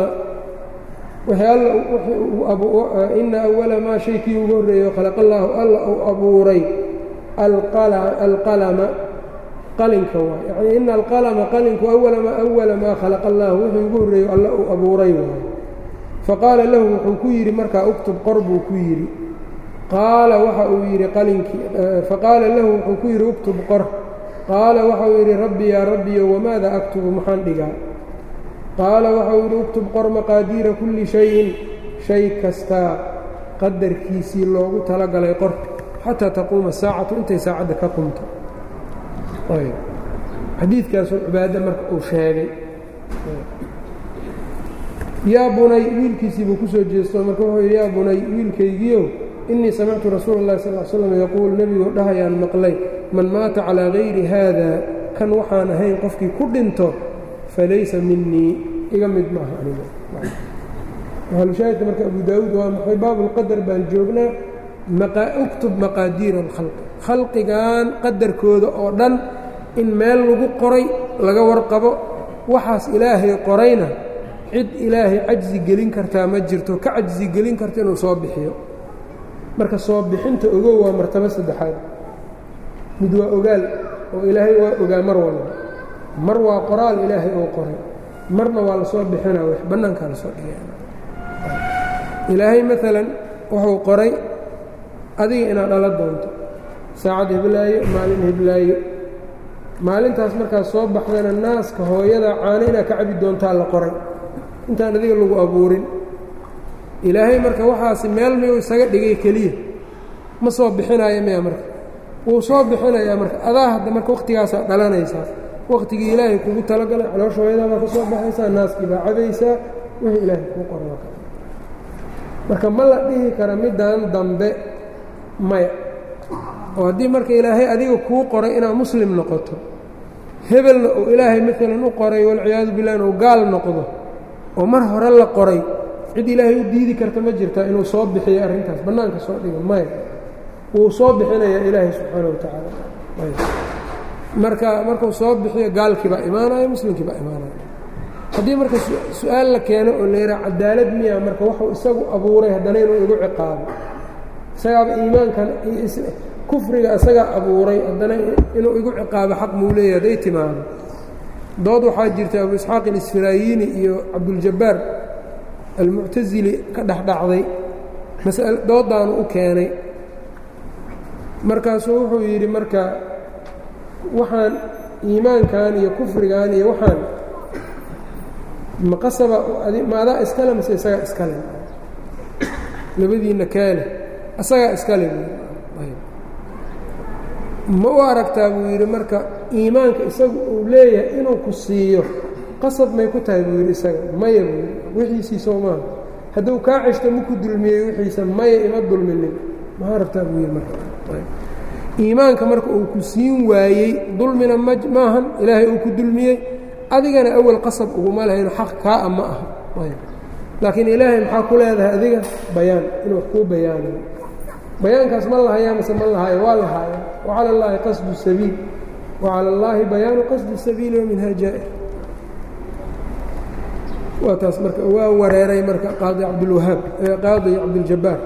ina awala maa shaykii ugu horreeyo khalaqa allaahu alla uu abuuray alqalama qalinka waay yani ina alqalama qalinku awala maa khalaqa allaahu wixii ugu horreeyo alla uu abuuray waay faqaala lahu wuxuu ku yidhi markaa uktub qor buu ku yidhi qaala waxa uu yidhi qalinkii faqaala lahu wuxuu ku yidhi uktub qor qaala waxa uu yidhi rabbi yaa rabbiyo wamaada aktubu maxaan dhigaa qaala waxa uu yidhi uktub qor maqaadiira kulli shayin shay kastaa qadarkiisii loogu talagalay qor xataa taquuma saacatu intay saacadda ka qumto xadiidkaasoo cibaado marka uu sheegay yaa bunay wiilkiisii buu ku soo jeesto marka wuxuu yidhi yaa bunay wiilkaygiiow innii samictu rasuula اllahi sal l slam yaquul nebigoo dhahayaan maqlay man maata calaa gayri haada kan waxaan ahayn qofkii ku dhinto falaysa minii iga mid maaha aniga maxalushaahidka marka abu daawuud waa maxay baabulqadar baan joognaa uktub maqaadiira alkhalqi khalqigan qadarkooda oo dhan in meel lagu qoray laga warqabo waxaas ilaahay qorayna cid ilaahay cajzi gelin kartaa ma jirto ka cajzi gelin karta inuu soo bixiyo marka soo bixinta ogow waa martabo saddexaad mid waa ogaal oo ilaahay waa ogaa mar walba mar waa qoraal ilaahay oo qoray marna waa lasoo bixina wax bannaankaa lasoo dhigay ilaahay maalan wuxuu qoray adiga inaad dhala doonto saacad heblaayo maalin heblaayo maalintaas markaad soo baxdana naaska hooyada caano inaad ka cabi doontaa la qoray intaan adiga lagu abuurin ilaahay marka waxaasi meel miyuu isaga dhigay keliya ma soo bixinaayo miya marka wuu soo bixinayaa marka adaa hadda marka wakhtigaasaa dhalanaysaa wakhtigii ilaahay kugu talagalay caloosha hooyadaa baa ka soo baxaysaa naaskii baa cabaysaa wixii ilaahay kuu qoray marka ma la dhihi kara middan dambe maya oo haddii marka ilaahay adiga kuu qoray inaad muslim noqoto hebelna uu ilaahay maalan u qoray walciyaadu billah inuu gaal noqdo oo mar hore la qoray cid ilaahay u diidi karta ma jirtaa inuu soo bixiyo arrintaas bannaanka soo dhigo maya wuu soo bixinayaa ilaahay subxaana wa tacaala marka markuu soo bixiyo gaalkii baa imaanaya muslimkii baa imaanaya haddii marka su-aal la keeno oo la yidhaha cadaalad miya marka waxuu isagu abuuray haddana inuu igu ciqaabo isagaaba iimaankan kufriga isagaa abuuray haddana inuu igu ciqaabo xaq muu leeyahy hadday timaado dood waxaa jirta abu isxaaq ilisfiraayiini iyo cabduljabbaar almuctasili ka dhexdhacday masal doodaanu u keenay markaasuu wuxuu yidhi marka waxaan iimaankan iyo kufrigan iyo waxaan maqasaba ma adaa iskale mase isagaa iskale labadiinna kaale isagaa iskale ma u aragtaa buu yidhi marka iimaanka isagu uu leeyahay inuu ku siiyo qasab may ku tahay buu yidhi isaga maya buu yidhi wixiisii soo maaha hadduu kaa ceshto maku dulmiyey wixiisa maya ima dulminin maxaa rabtaa buu yidhi marka iimaanka marka uu ku siin waayey dulmina ma maahan ilaahay uu ku dulmiyey adigana awal qasab uguma lahayno xaq kaa a ma aha laakiin ilaahay maxaa ku leedahay adiga bayaan inuu wax kuu bayaanayo bayaankaas ma lahayaa mase ma lahaayo waa lahaaya wacala اllaahi qasdu sabiil wacala اllaahi bayaanu qasdi sabiili waminhaa jaa'ir waa taas marka waa wareeray marka qaadi cabdilwahaab qaadi cabdiljabaar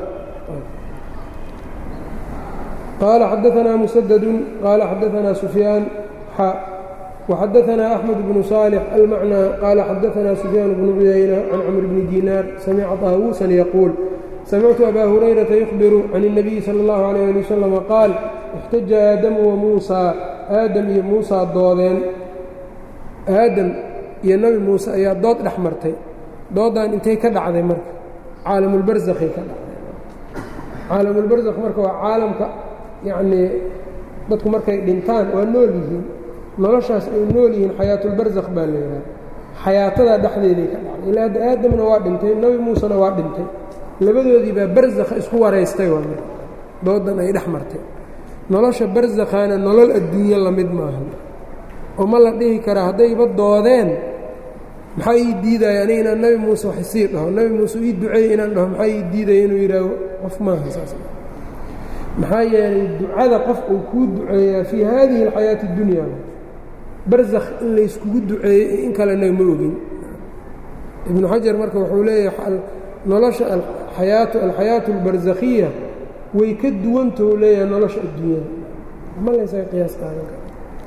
qaala xadaanaa musadadu qaala xadaanaa sufyaan xa وxadaثna أحmed بن صالح الmعنى qال xadaثna سفyاan بن cuyayنة عan cمر بن dيnاr samca طاawuسا yquuل samictu أbا هurayرaةa يخbir عan النبي slى الlه عليه لي وsلم qاal اxtaja aadamu وmuusىa aadam iyo muusaa doodeen aadam iyo nebi muuse ayaa dood dhex martay doodan intay ka dhacday marka caalamulbarzakhay ka dhacday caalamulbarzakh marka waa caalamka yacnii dadku markay dhintaan waa nool yihiin noloshaas ay nool yihiin xayaatulbarzakh baa la yidhaha xayaatadaa dhexdeeday ka dhacday ilaa hadda aadamna waa dhintay nebi muusena waa dhintay labadoodii baa barzakha isku waraystay waa marka doodan ay dhex martay nolosha barzakhaana nolol adduunyo la mid maaha oo ma la dhihi karaa haddayba doodeen maxaa ii diidaya ani inaan nebi muuse wax isii dhaho nebi muuse ii duceeye inaan dhaho maxaa ii diidaya inuu yidhaaho qof maaha saas maxaa yeelay ducada qof uu kuu duceeyaa fii haadihi alxayaati اddunya barzakh in layskugu duceeyey in kalena ma ogin ibnu xajar marka wuxuu leeyahay nolosha ayaatu alxayaatu اlbarzakhiya way ka duwantahu leeyahay nolosha adduunyada ma laysaga qiyaas qaadan kara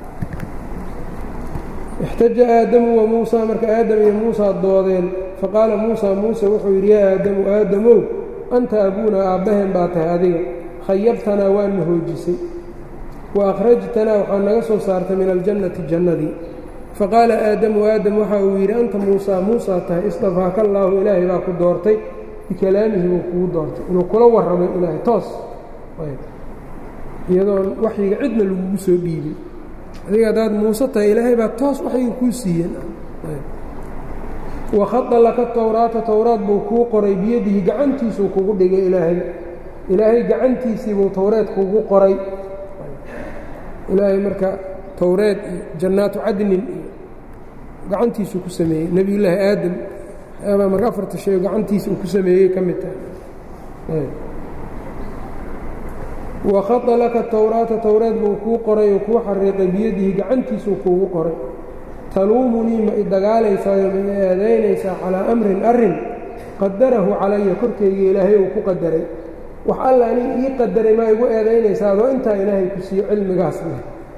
اxtaja aadamu wa muusaa marka aadam iyo muusaa doodeen faqaala muusaa muuse wuxuu yidhi yaa aadamu aadamow anta abuunaa aabbaheen baa tahay adiga khayabtanaa waana hoojisay wa akhrajtanaa waxaa naga soo saartay min aljannati jannadii faqaala aadamu aadam waxa uu yidhi anta muusaa muusaa tahay istafaaka allaahu ilaahay baa ku doortay bikalaamihi buu kugu doortay inuu kula warramay ilaahay toos iyadoon waxyiga cidna lagugu soo dhiibay adiga haddaad muuse tahay ilaahay baa toos waxyiga kuu siiyeen wakhada laka towraata towraad buu kuu qoray biyadihi gacantiisuu kugu dhigay ilaahay ilaahay gacantiisiibuu towreed kugu qoray ilaahay marka towreed iyo jannaatu cadnin iyo gacantiisuu ku sameeyey nebiyullaahi aadam baa marka afarta shay gacantiisa uu ku sameeyey ka mid tahay wakhada laka towraata towreed buu kuu qoray oo kuu xariiqay biyadihi gacantiisuu kuugu qoray taluumunii ma i dagaalaysaayo ma i eedaynaysaa calaa amrin arrin qadarahu calaya korkayga ilaahay uu ku qadaray wax alla anig ii qadaray maa igu eedaynaysaa adoo intaa ilaahay ku siiyo cilmigaas leh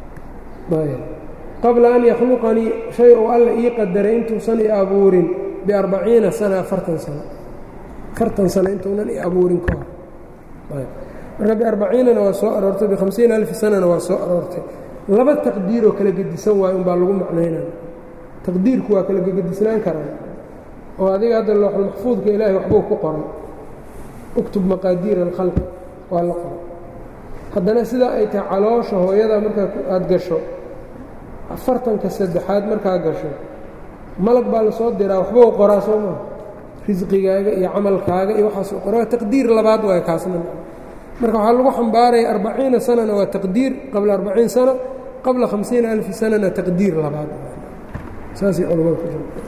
qabla an yakhluqanii shay uu alla ii qadaray intuusan i abuurin biarbaciina sana afartan sano afartan sano intuunan i abuurin ka hor marka biarbaciinana waa soo aroortay bihamsiina alfi sanana waa soo aroortay laba taqdiiroo kala gedisan waayo umbaa lagu macnaynaya taqdiirku waa kala gegedisnaan karaa oo adiga hadda looxulmaxfuudka ilaahay waxbuu ku qoray uktub maqaadiira alkhalqi waa la qoray haddana sidaa ay tahay caloosha hooyada markaa aada gasho afartanka saddexaad markaa gasho malag baa lasoo diraa waxbuu qoraa soo maa risqigaaga iyo camalkaaga iyo waxaasoo qora waa taqdiir labaad waay kaasna marka waxaa lagu xambaaraya arbaciina sanana waa taqdiir qabla arbaciin sana qabla hamsiina alfi sanana taqdiir labaad saasay culamada ku jirta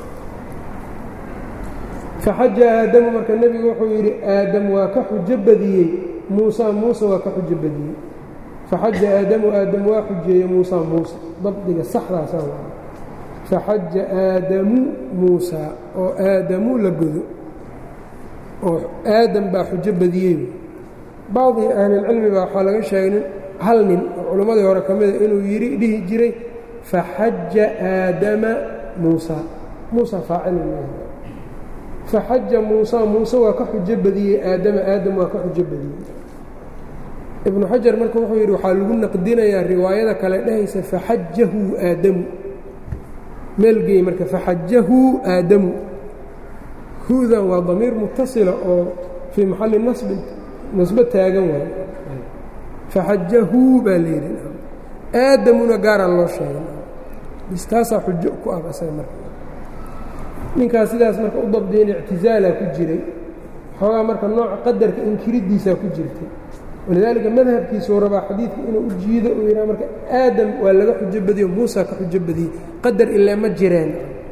faxaja aadamu marka nebigu wuxuu yidhi aadam waa ka xujo badiyey muusa muuse waa ka xujo badiyey faxaja aadamu aadam waa xujeeyey muusa muuse dabdiga saxdaasaa waa faxaja aadamu muusa oo aadamu la godo oo aadam baa xujo badiyey bacdi ahlilcilmi baa waxaa laga sheegay hal nin oo culimmadii hore ka mida inuu yidhi dhihi jiray faxaja aadama muusa muusa faacil faxaja muusa muuse waa ka xujo badiyey aadama aadam waa ka xujo badiyey ibnu xajar marka wuxuu yidhi waxaa lagu naqdinayaa riwaayada kale dhehaysa faxajahu aadamu meelgeey marka faxajahu aadamu hudan waa damiir mutasila oo fii maxalli nasbin nasbo taagan waay faxajahu baa la yidhi aadamuna gaaraa loo sheegay bis taasaa xujo ku ah asaga marka ninkaas sidaas marka u dabdiyen ictizaalaa ku jiray xoogaa marka nooca qadarka inkiriddiisaa ku jirtay walidaalika madhabkiisuu rabaa xadiidka inuu u jiido uu yidhaha marka aadam waa laga xujo badiyo muusa ka xujo badiyey qadar ilaa ma jireen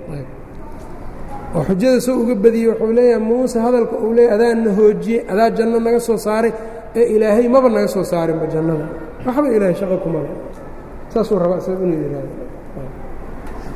oo xujada soo uga badiyey wuxuu leeyahay muuse hadalka uu leeyahy adaana hoojiyey adaa janno naga soo saaray ee ilaahay maba naga soo saarinba jannada waxba ilaahay shaqo kuma le saasuu rabaa isaga inuu yidhaahdo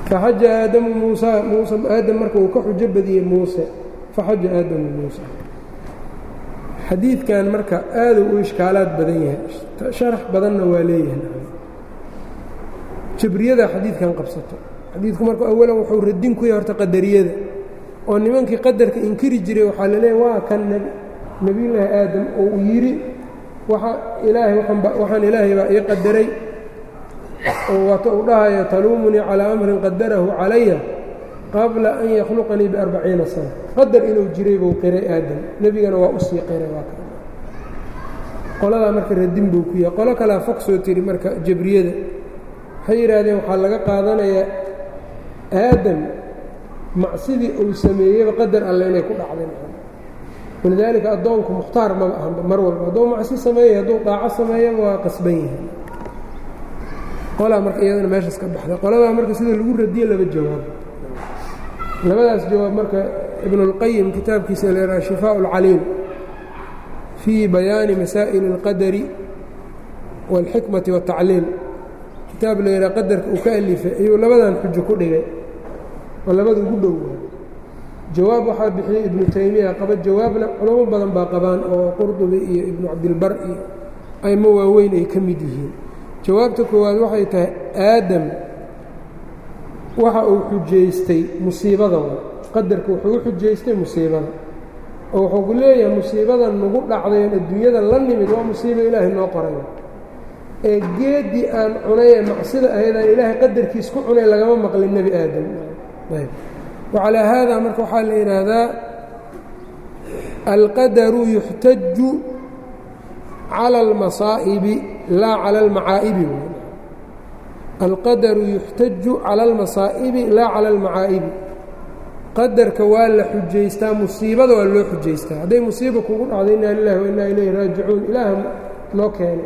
faxaja aadamu muusa muuse aadam marka uu ka xujo badiyey muuse faxaja aadamu muusa xadiidkan marka aaduu u ishkaalaad badan yahay sharax badanna waa leeyahay jabriyada xadiidkan qabsato xadiidku marka awalan wuxuu radin ku yahay horta qadariyada oo nimankii qadarka inkiri jiray waxaa la leeyahy waa kan nebiyullaahi aadam oo uu yidhi waa ilaahay waxaan ilaahay baa ii qadaray oo waata uu dhahayo taluumunii calaa amrin qadarahu calaya qabla an yakhluqanii biarbaciina sana qadar inuu jiray buu qiray aadam nebigana waa usii qiray waa qoladaa marka radin buu ku yahay qolo kalea fog soo tiri marka jabriyada waxay yidhaahdeen waxaa laga qaadanayaa aadam macsidii uu sameeyeyba qadar alle inay ku dhacdeen walidaalika addoonku mukhtaar maba ahanba mar walba hadduu macsi sameeyey hadduu daaco sameeyaba waa qasban yahay qolaa marka iyadana meeshaas ka baxday qoladaa marka sida lagu radiye laba jawaab labadaas jawaab marka ibnulqayim kitaabkiisa leeraa shifaa اlcaliil fii bayaani masaa'il اlqadari wاlxikmati waالtacliil kitaab la yidhaha qadarka uu ka alifay ayuu labadan xujo ku dhigay oo labada ugu dhow jawaab waxaa bixiyey ibnu taymiya qaba jawaabna culamo badan baa qabaan oo qurdubi iyo ibnu cabdilbar iyo aymo waaweyn ay ka mid yihiin jawaabta koowaad waxay tahay aadam waxa uu xujaystay musiibada qadarka wuxuu u xujaystay musiibada oo wuxuu ku leeyahay musiibadan nagu dhacday oon adduunyada la nimid waa musiibo ilaahay noo qoray ee geeddii aan cunay ee macsida ahaydaan ilaahay qadarkiis ku cunay lagama maqlin nebi aadam wacalaa haada marka waxaa la yidhaahdaa alqadaru yuxtaju cala almasaa'ibi laa cala almacaa'ibi alqadaru yuxtaju cala almasaa'ibi laa cala almacaa'ibi qadarka waa la xujaystaa musiibada waa loo xujaystaa hadday musiiba kugu dhacdo inaa lilahi wa innaa ilayhi raajicuun ilaaha noo keenay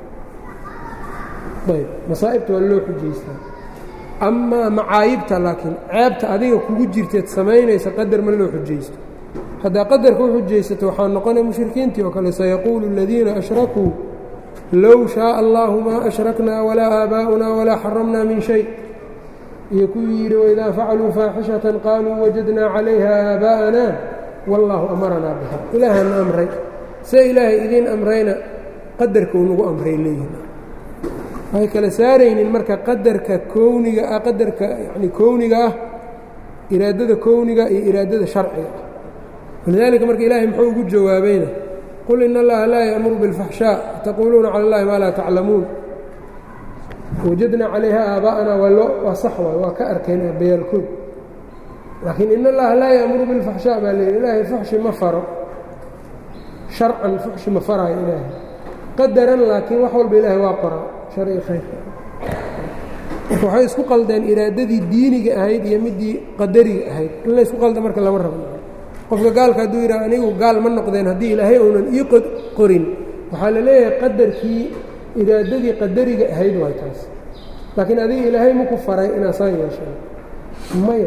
ayb masaa'ibta waa loo xujaystaa amaa macaayibta laakiin ceebta adiga kugu jirteed samaynaysa qadar ma loo xujaysto haddaa qadarka u xujaysato waxaa noqonaya mushrikiintii oo kale sayaquulu aladiina ashrakuu low shaaa allahu maa ashraknaa walaa aabaa'unaa walaa xaramnaa min shay iyo kuwii yidhi waidaa facaluu faaxishatan qaaluu wajadnaa calayha aabaa'ana wallaahu amaranaa biha ilaahana amray see ilaahay idiin amrayna qadarka uu nagu amray leeyihin waxay kala saaraynin marka qadarka kowniga ah qadarka yani kowniga ah iraadada kowniga iyo iraadada sharciga ah walidaalika marka ilaahay muxuu ugu jawaabayna qul in allaha laa ya'muru biاlfaxshaa taquuluuna cala اllahi maa laa taclamuun wajadnaa calayha aabaa'ana waa loo waa sax waay waa ka arkeen bayaalkood laakiin in allaha laa ya'muru biاlfaxshaa baa leeyihi ilaahay fuxshi ma faro sharcan fuxshi ma faraayo ilaahay qadaran laakiin wax walba ilaahay waa qoraa sharci khayrka waxay isku qaldeen iraadadii diiniga ahayd iyo midii qadariga ahayd in la isku qalda marka lama rabo qofka gaalka hadduu yidhaha anigu gaal ma noqdeen haddii ilaahay uunan ii qorin waxaa la leeyahay qadarkii iraadadii qadariga ahayd waay taas laakiin adiga ilaahay maku faray inaad saan yeeshaan maya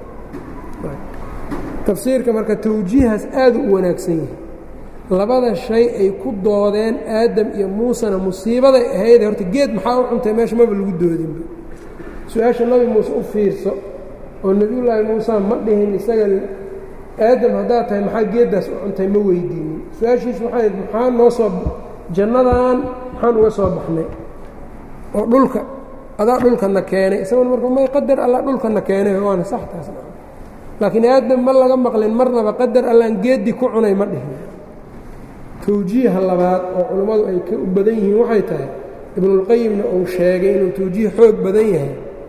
tafsiirka marka tawjiihaas aadu u wanaagsan yahay labada shay ay ku doodeen aadam iyo muusena musiibaday ahayd horta geed maxaa u cuntay meesha maba lagu doodinba su-aasha nabi muuse u fiirso oo nebiyullaahi muuse ma dhihin isaga aadam haddaad tahay maxaa geeddaas u cuntay ma weydiinin su-aashiis waxay maxaa noo soo jannadan maxaan uga soo baxnay oo dhulka adaa dhulkana keenay isaguna marka may qadar alla dhulkana keenay waana sax taas laakiin aadam ma laga maqlin marnaba qadar allaan geeddii ku cunay ma dhihin tawjiiha labaad oo culummadu ay ka u badan yihiin waxay tahay ibnulqayimna uu sheegay inuu tawjiih xoog badan yahay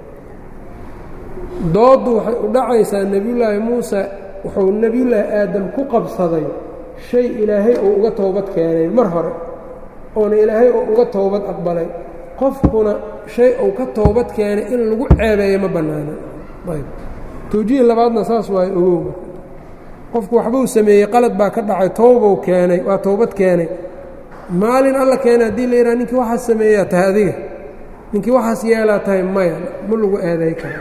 dooddu waxay u dhacaysaa nebiyullaahi muuse wuxuu nebiyullaahi aadam ku qabsaday shay ilaahay uu uga toobad keenay mar hore oona ilaahay uu uga toobad aqbalay qofkuna shay uu ka toobad keenay in lagu ceebeeyo ma bannaana ayb tawjiih labaadna saas waayo ogow qofku waxbuu sameeyey qalad baa ka dhacay towbou keenay waa towbad keenay maalin alla keenay haddii la yidhaha ninkii waxaas sameeyaa tahay adiga ninkii waxaas yeelaa tahay maya ma lagu eeday karo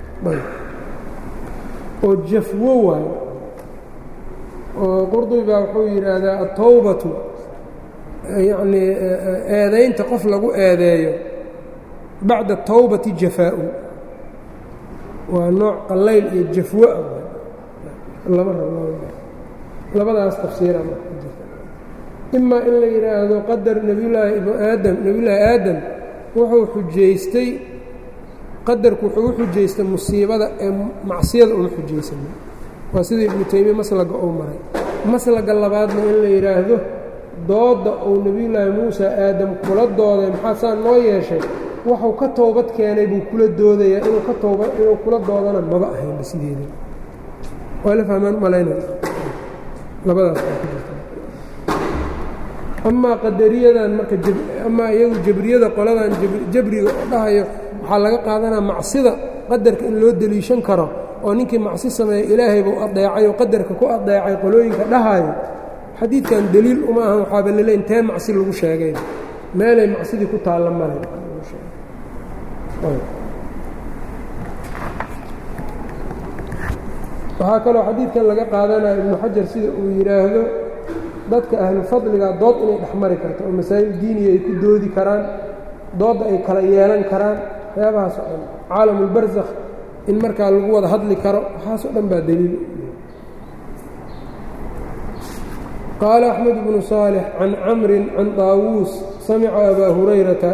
oo jafwo waayo oo qurdubi baa wuxuu yidhaahdaa atowbatu yacnii eedaynta qof lagu eedeeyo bacda towbati jafaa-u waa nooc qallayl iyo jafwo ah lama rabo labadaas tafsiira imaa in la yidhaahdo qadar nebiyullaahi ibnu aadam nebiyullaahi aadam wuxuu xujaystay qadarku wuxuu u xujaystay musiibada ee macsiyada uma xujaysanin waa sida ibnu taymiya maslaga uu maray maslaga labaadna in la yidhaahdo doodda uu nebiyullaahi muusa aadam kula dooday maxaa saa noo yeeshay waxuu ka toobad keenay buu kula doodayaa inuu ka tooba inuu kula doodana maba ahaynba sideeda waa la fahmaan malaynaya labadaas baa ku jirta amaa qadariyadan marka amaa iyagu jabriyada qoladan jabriga oo dhahayo waxaa laga qaadanaa macsida qadarka in loo deliishan karo oo ninkii macsi sameeya ilaahay buu adeecay oo qadarka ku adeecay qolooyinka dhahayo xadiidkan deliil uma ahan waxaaba lele intee macsi lagu sheegay meelay macsidii ku taalla male waxaa kaloo xadiidkan laga qaadanaya ibnu xajar sida uu yidhaahdo dadka ahlu fadliga dood inay dhex mari karto oo masaa'il diiniya ay ku doodi karaan doodda ay kala yeelan karaan waxyaabahaas oo dhan caalamulbarsakh in markaa lagu wada hadli karo waxaasoo dhan baa deliil qaala axmed bnu saalix can camrin can daawuus samica abaa hurayrata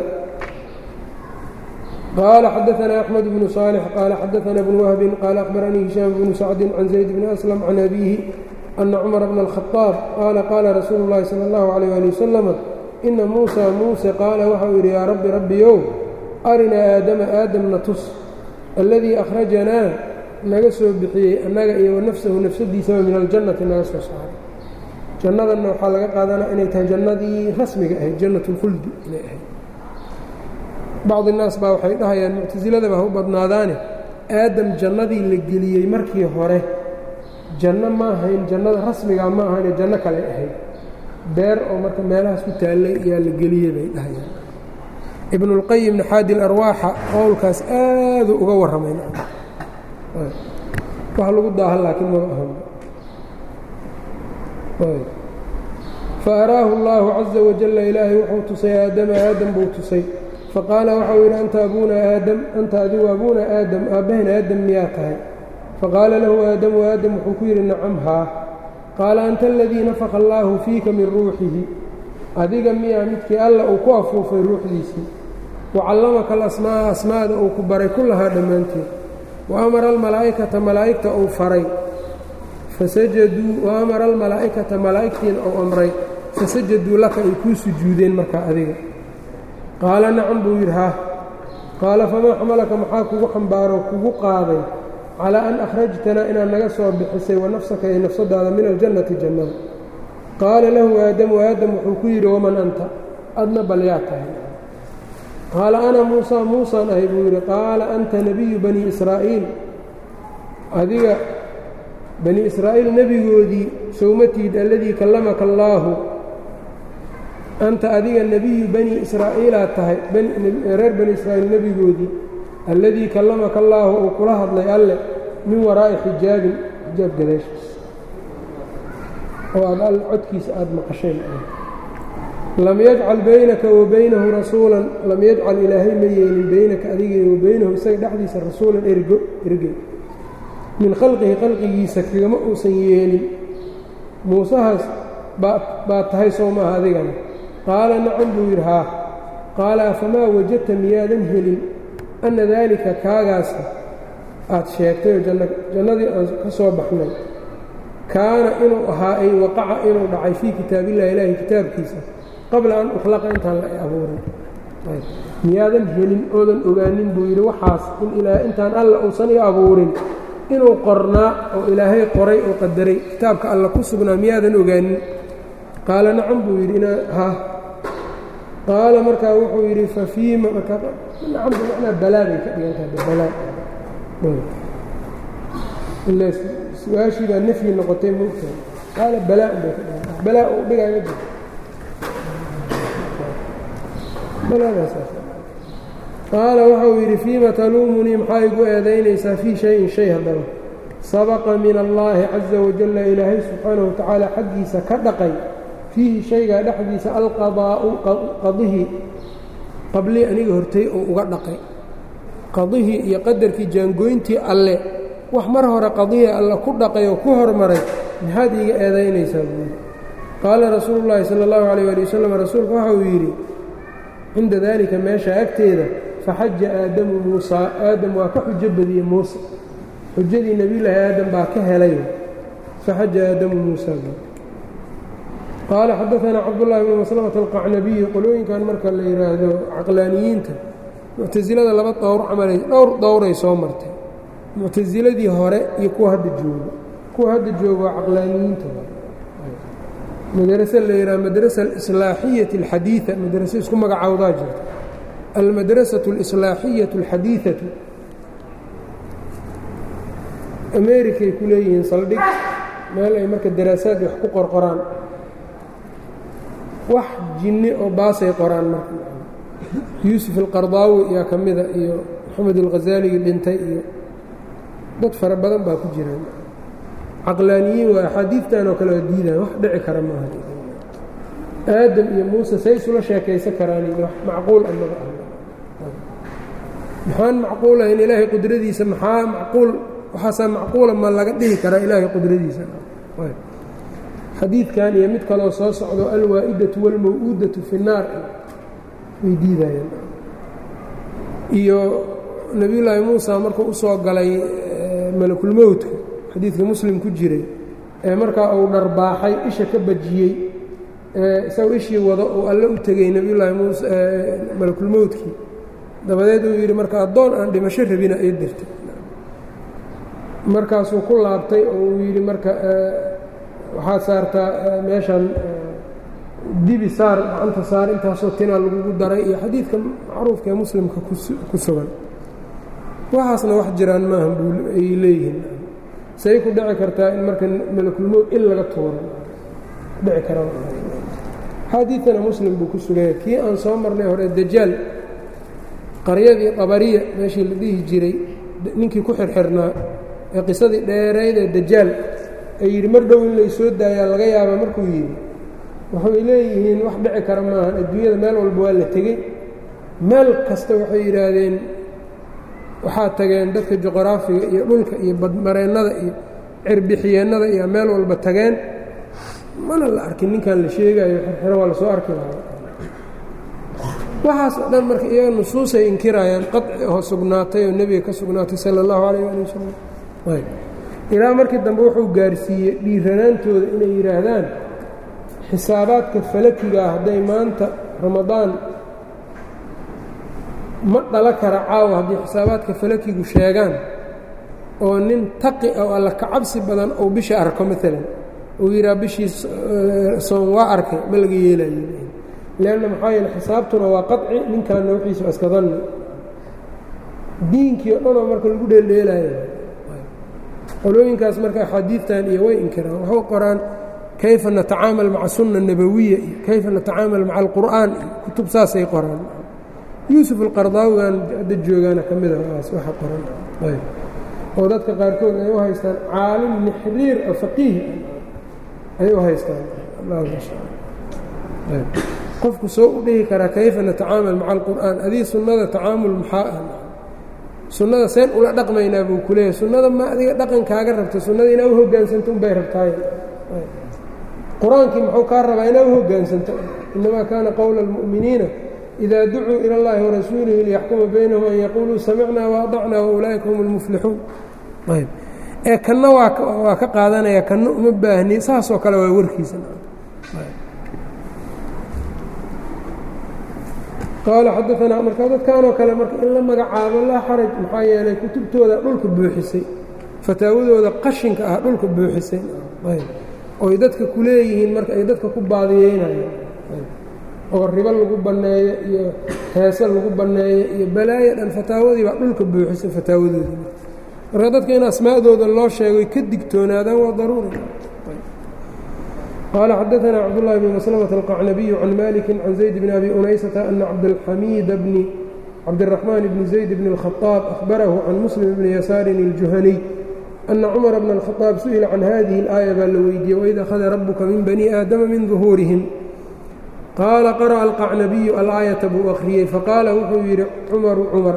qال xdثna أحمد بن صالح qال xdثna بن وهب qال أخبرنيi هiشام بن سعد عن زيد بن أسلم عن أبيه أن cمر بن الخطاaب qال qاla رasuuل اللhi صلى الله عليه لي وسلم إنa موسى muسى qaala waxau yidhi yaa rabbi rabbiyow arinaa aadama aadamna tus اladيi أkhrajanaa naga soo bixiyey annaga iyo wanafsahu nafsadiisaba min aljannati naga soo saaray jannadanna waxaa laga qaadanaa inay tahay jannadii rasmiga ahayd jannaة اlkhuldi inay ahayd bacdi naas baa waxay dhahayaan muctasiladaba ha u badnaadaane aadam jannadii la geliyey markii hore janno ma ahayn jannada rasmigaa ma ahayne janno kale ahayd beer oo marka meelahaas ku taallay yaa la geliyey bay dhahayaan ibnulqayim naxaadi larwaaxa qowlkaas aaduu uga warramayn wax lagu daahan laakiin maba ahan fa araahu allaahu caza wajalla ilaahay wuxuu tusay aadama aadam buu tusay faqaala waxau yidhi anta abuuna aadam anta adigu abuuna aadam aabbahan aadam miyaa tahay faqaala lahu aadamu aadam wuxuu ku yidhi nacam haa qaala anta aladii nafaka allaahu fiika min ruuxihi adiga miyaa midkii alla uu ku afuufay ruuxdiisii wa callamaka alasmaa'a asmaada uu ku baray kullahaa dhammaanteed wa amara almalaa'ikata malaa'igta uu faray fasajaduu wa amara almalaa'ikata malaa'igtiina uu amray fasajaduu laka ay kuu sujuudeen markaa adiga qaala nacam buu yidhi haa qaala famaa xamalaka maxaa kugu xambaaroo kugu qaaday calaa an akhrajtanaa inaad naga soo bixisay wa nafsaka iyo nafsadaada min aljannati jannada qaala lahu aadamu aadam wuxuu ku yidhi waman anta adna bal yaa tahay qaala ana muusaa muusaan ahay buu yidhi qaala anta nebiyu bani israa'iil adiga bani israa'iil nebigoodii sowmatiid alladii kallamaka allaahu anta adiga nebiyu bani israa'iilaad tahay reer bani israa'iil nebigoodii alladii kallamaka allaahu uu kula hadlay alle min waraa'i xijaabin xijaab gadaashiis oo aad all codkiisa aada maqasheen lam yajcal baynaka wa baynahu rasuulan lam yajcal ilaahay ma yeelin baynaka adiga wa baynahu isaga dhexdiisa rasuulan ergo ergey min khalqihi khalqigiisa kagama uusan yeelin muusahaas baad tahay soo maaha adigana qaala nacam buu yidhi haa qaala afamaa wajadta miyaadan helin anna daalika kaagaasa aad sheegtayoo jannadii aan ka soo baxnay kaana inuu ahaa ay waqaca inuu dhacay fii kitaabillahi ilaahi kitaabkiisa qabla an ukhlaqa intaan la abuurin miyaadan helin oodan ogaanin buu yidhi waxaas in ilaa intaan alla uusan i abuurin inuu qornaa oo ilaahay qoray oo qadaray kitaabka alla ku sugnaa miyaadan ogaanin qaala nacam buu yidhi ina ha qaala markaa wuxuu yidhi fa fiima marka nacam bimacnaa balaa bay ka dhigan tahay balaa ila su-aashii baa nafyi noqotay moogtahay qaala balaa bay ka dhigan tahay balaa uu dhigaa ma jirto qaala waxau yidhi fiima taluumunii maxaa igu eedaynaysaa fii shayin shay haddaba sabaqa min allaahi caza wajalla ilaahay subxaanahu watacaala xaggiisa ka dhaqay fiihi shaygaa dhexdiisa alqadaa'u qadihii qablii aniga hortay oo uga dhaqay qadihii iyo qadarkii jaangooyntii alle wax mar hore qadihii alle ku dhaqay oo ku hormaray maxaad iiga eedaynaysaa buuri qaala rasuulu llaahi sala allahu calayh ali wasalam rasuulku waxa uu yidhi cinda daalika meesha agteeda faxaja aadamu muusaa aadam waa ka xujo badiyey muuse xujadii nebiyulaahi aadam baa ka helay faxaja aadamu muusaa qaala xadaanaa cabdullaahi bnu maslamata alqacnabiyu qolooyinkan marka la yidhaahdo caqlaaniyiinta muctasilada laba dowr camalay dhowr dowray soo martay muctasiladii hore iyo kuwa hadda joogo kuwa hadda joogo waa caqlaaniyiinta madrase la yidhaha madrasa alislaaxiyati alxadiida madrase isku magacowdaa jirta almadrasatu alislaaxiyatu alxadiidatu amerikay ku leeyihiin saldhig meel ay marka daraasaad wax ku qorqoraan wax jinni oo baasay qoraan marka yuusuf alqardaawi ayaa ka mida iyo maxamed alghazaaligii dhintay iyo dad fara badan baa ku jiraan caqlaaniyiin waa axaadiidtan oo kale waa diidaan wax dhici kara maaha aadam iyo muuse say isula sheekaysan karaan wax macquul amaga ah maxaan macquulahayn ilaahay qudradiisa maxaa macquul waxaasaa macquula ma laga dhihi karaa ilaahay qudradiisa xadiidkan iyo mid kaloo soo socdo alwaa'idatu wاlmaw-uudatu fi الnaar way diidayaan iyo nebiyullaahi muusa markuu usoo galay malakulmowtka xadiidka muslim ku jiray ee markaa uu dharbaaxay isha ka bajiyey isagoo ishii wado uu alle u tegey nebiyullaahi muuse malakulmowtkii dabadeed uu yidhi marka addoon aan dhimasho rabina ay dirtay markaasuu ku laabtay oo uu yidhi marka waxaad saartaa meeshan dibi saar gacanta saar intaasoo tinaa lagugu daray iyo xadiidka macruufka ee muslimka ku sugan waxaasna wax jiraan maaha buu ay leeyihiin say ku dhici kartaa in marka malakulmowd in laga tuuro dhici karaa xadiidana muslim buu ku suganya kii aan soo marnay hore dajaal qaryadii qabariya meeshii la dhihi jiray ninkii ku xirxirnaa ee qisadii dheerayd ee dajaal ay yidhi mar dhow in lay soo daayaa laga yaaba markuu yidhi waxay leeyihiin wax dhici kara maahan adduunyada meel walba waa la tegey meel kasta waxay yidhaahdeen waxaa tageen dadka juqraafiga iyo dhulka iyo badmareennada iyo cirbixiyeennada iyo meel walba tageen mana la arkin ninkan la sheegayo xirxiro waa lasoo arki lahaa waxaas oo dhan marka iyaga nusuusay inkirayaan qaci oo sugnaatay oo nebiga ka sugnaatay sala allahu calayh ali wasalam ilaa markii dambe wuxuu gaarsiiyey dhiiranaantooda inay yidhaahdaan xisaabaadka falakigaa hadday maanta ramadaan ma dhala kara caawa haddii xisaabaadka falakigu sheegaan oo nin taqi oo alla ka cabsi badan ou bisha arko maalan uu yidhaha bishii soon waa arkay ma laga yeelayo leanna maxaa yeele xisaabtuna waa qaci ninkaanna wixiisa iska danni diinkii o dhanoo marka lagu dheeldheelaayo qolooyinkaas marka axaadiidtan iyo way inkiraan waxu qoraan kayfa natacaamal maca sunna nabawiya iyo kayfa natacaamal maca alqur'aan iyo kutub saasay qoraan yuusuf alqardaawigan hadda joogaana ka mida aas waxa qoran oo dadka qaarkood ay u haystaan caalim nixriir oo faqiih ay u haystaan qofku soo u dhihi karaa kayfa natacaamal maca alqur'aan adii sunnada tacaamul maxaa ah sunnada seen ula dhaqmaynaa buu ku leeyahay sunnada ma adiga dhaqankaaga rabta sunnada inaa u hoggaansanto unbay rabtaay qur-aankii muxuu kaa rabaa inaa u hoggaansanto innamaa kaana qowla almu'miniina idaa ducuu ila اllahi warasuulihi liyaxkuma baynahum an yaquuluu samicnaa waadacnaa waulaa'ika hum اlmuflixuun ayb ee kanna waa ka qaadanaya kanna uma baahni saasoo kale waa warkiisa qaala xadaanaa markaa dadkanoo kale marka in la magacaabo laa xaraj maxaa yeelay kutubtooda dhulka buuxisay fataawadooda qashinka ah dhulka buuxisay oy dadka ku leeyihiin marka ay dadka ku baadiyeynayaan oo ribo lagu banneeyo iyo heese lagu banneeyo iyo balaayo dhan fataawadii baa dhulka buuxisay fataawadoodii marka dadka in asmaa'dooda loo sheegoy ka digtoonaadaan waa daruuri qال xdثna cبداللh بن مسلمة القعنبي عن مالك عن زيد بن أbي أنyسة أن عبدالحميد بن عبدالرحمن بن زيد بن الخطاب أخبره عن مسلم بن يسار الجهني أن cمر بن الخطاب سئل عن هذه الآية baa la weydiiyey وإذ أخذa ربka min بني آadم min ظهوuرهم qاala قرأ القعنبي الآية buu أkriyey faqاala wuxuu yidhi cمر cمر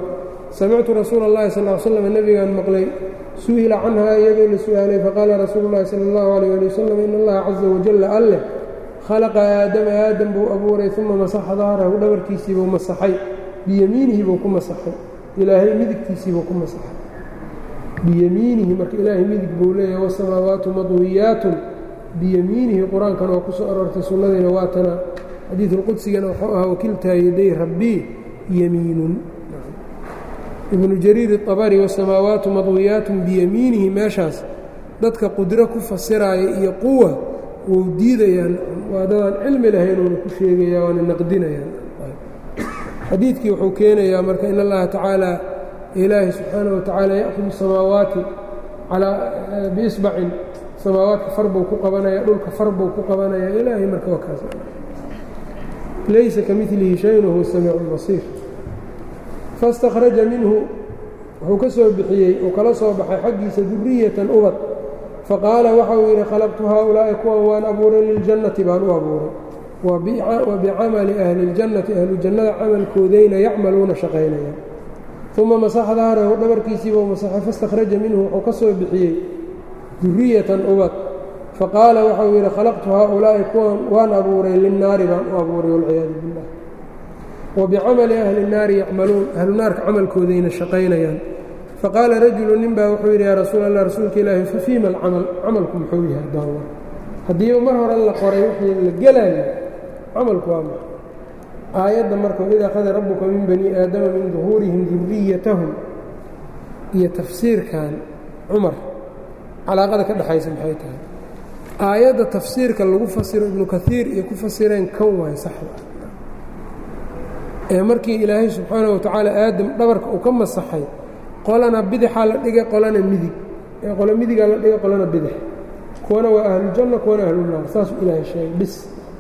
samictu rasuula اllahi sal ly slam nebigaan maqlay su'ila canhaa iyadoo la su'aalay faqaala rasuulu llahi sala اllahu alayh ali wasalam in allaha caza wajalla alleh khalaqa aadama aadam buu abuuray uma masaxa dahrahu dhabarkiisiibuu masaxay biyamiinihi buu ku masaxay ilaahay midigtiisiibuu ku masaxay biyamiinihi marka ilaahay midig buu leeyahay wasamaawaatu madwiyaatun biyamiinihi qur-aankan oo ku soo aroortay sunnadiina waatana xadiidulqudsigana wuxuu ahaa wakiltaa yaday rabbii yamiinun ibnu jariir iطabari wasamaawaatu madwiyaatun biyamiinihi meeshaas dadka qudro ku fasiraaya iyo quwa wuu diidayaan waa dadaan cilmi lahayn uuna ku sheegaya waana naqdinayaan xadiidkii wuxuu keenayaa marka in allaha tacaala ilaahi subxaanaه wa tacaala ya'kudu samaawaati calaa biisbacin samaawaadka far buu ku qabanaya dhulka far buu ku qabanaya ilaahay marka waa kaas laysa ka milihi shayn wahuwa samiicu اlbasiir faاstakhraja minhu wuxuu ka soo bixiyey uu kala soo baxay xaggiisa duriyatan ubad faqaala waxa uu yidhi khalaqtu haaulaa'i kuwan waan abuuray liljannati baan u abuuray wa bicamali ahli اljannati ahlu jannada camalkoodayna yacmaluuna shaqaynaya uma masaxa dahrahu dhabarkiisiibuu masaxay faاstakhraja minhu wuxuu ka soo bixiyey duriyatan ubad faqaala waxau yidhi khalaqtu haaulaa'i kuwan waan abuuray linnaari baan u abuuray walciyaadu billah wa bicamali ahli الnaari yacmaluun ahlu naarka camalkoodayna shaqaynayaan faqaala rajulu nin baa wuxuu yidhi yaa rasuul allah rasuulka ilaahi fafiima alcamal camalku muxuu yahay daawa haddiiba mar hore la qoray wixii la gelaayo camalku waa maxa aayadda marka id akhada rabbuka min bani aadama min duhuurihim duriyatahum iyo tafsiirkan cumar calaaqada ka dhexaysa maxay tahay aayadda tafsiirka lagu fasiro ibnu kaiir iyo ku fasireen kan waay saxda ee markii ilaahay subxaanaه wa tacaala aadam dhabarka uu ka masaxay qolana bidixaa la dhigay qolana midig ee qolo midigaa la dhigay qolana bidix kuwana waa ahlujanna kuwana ahlunaar saasuu ilaahay sheegay bis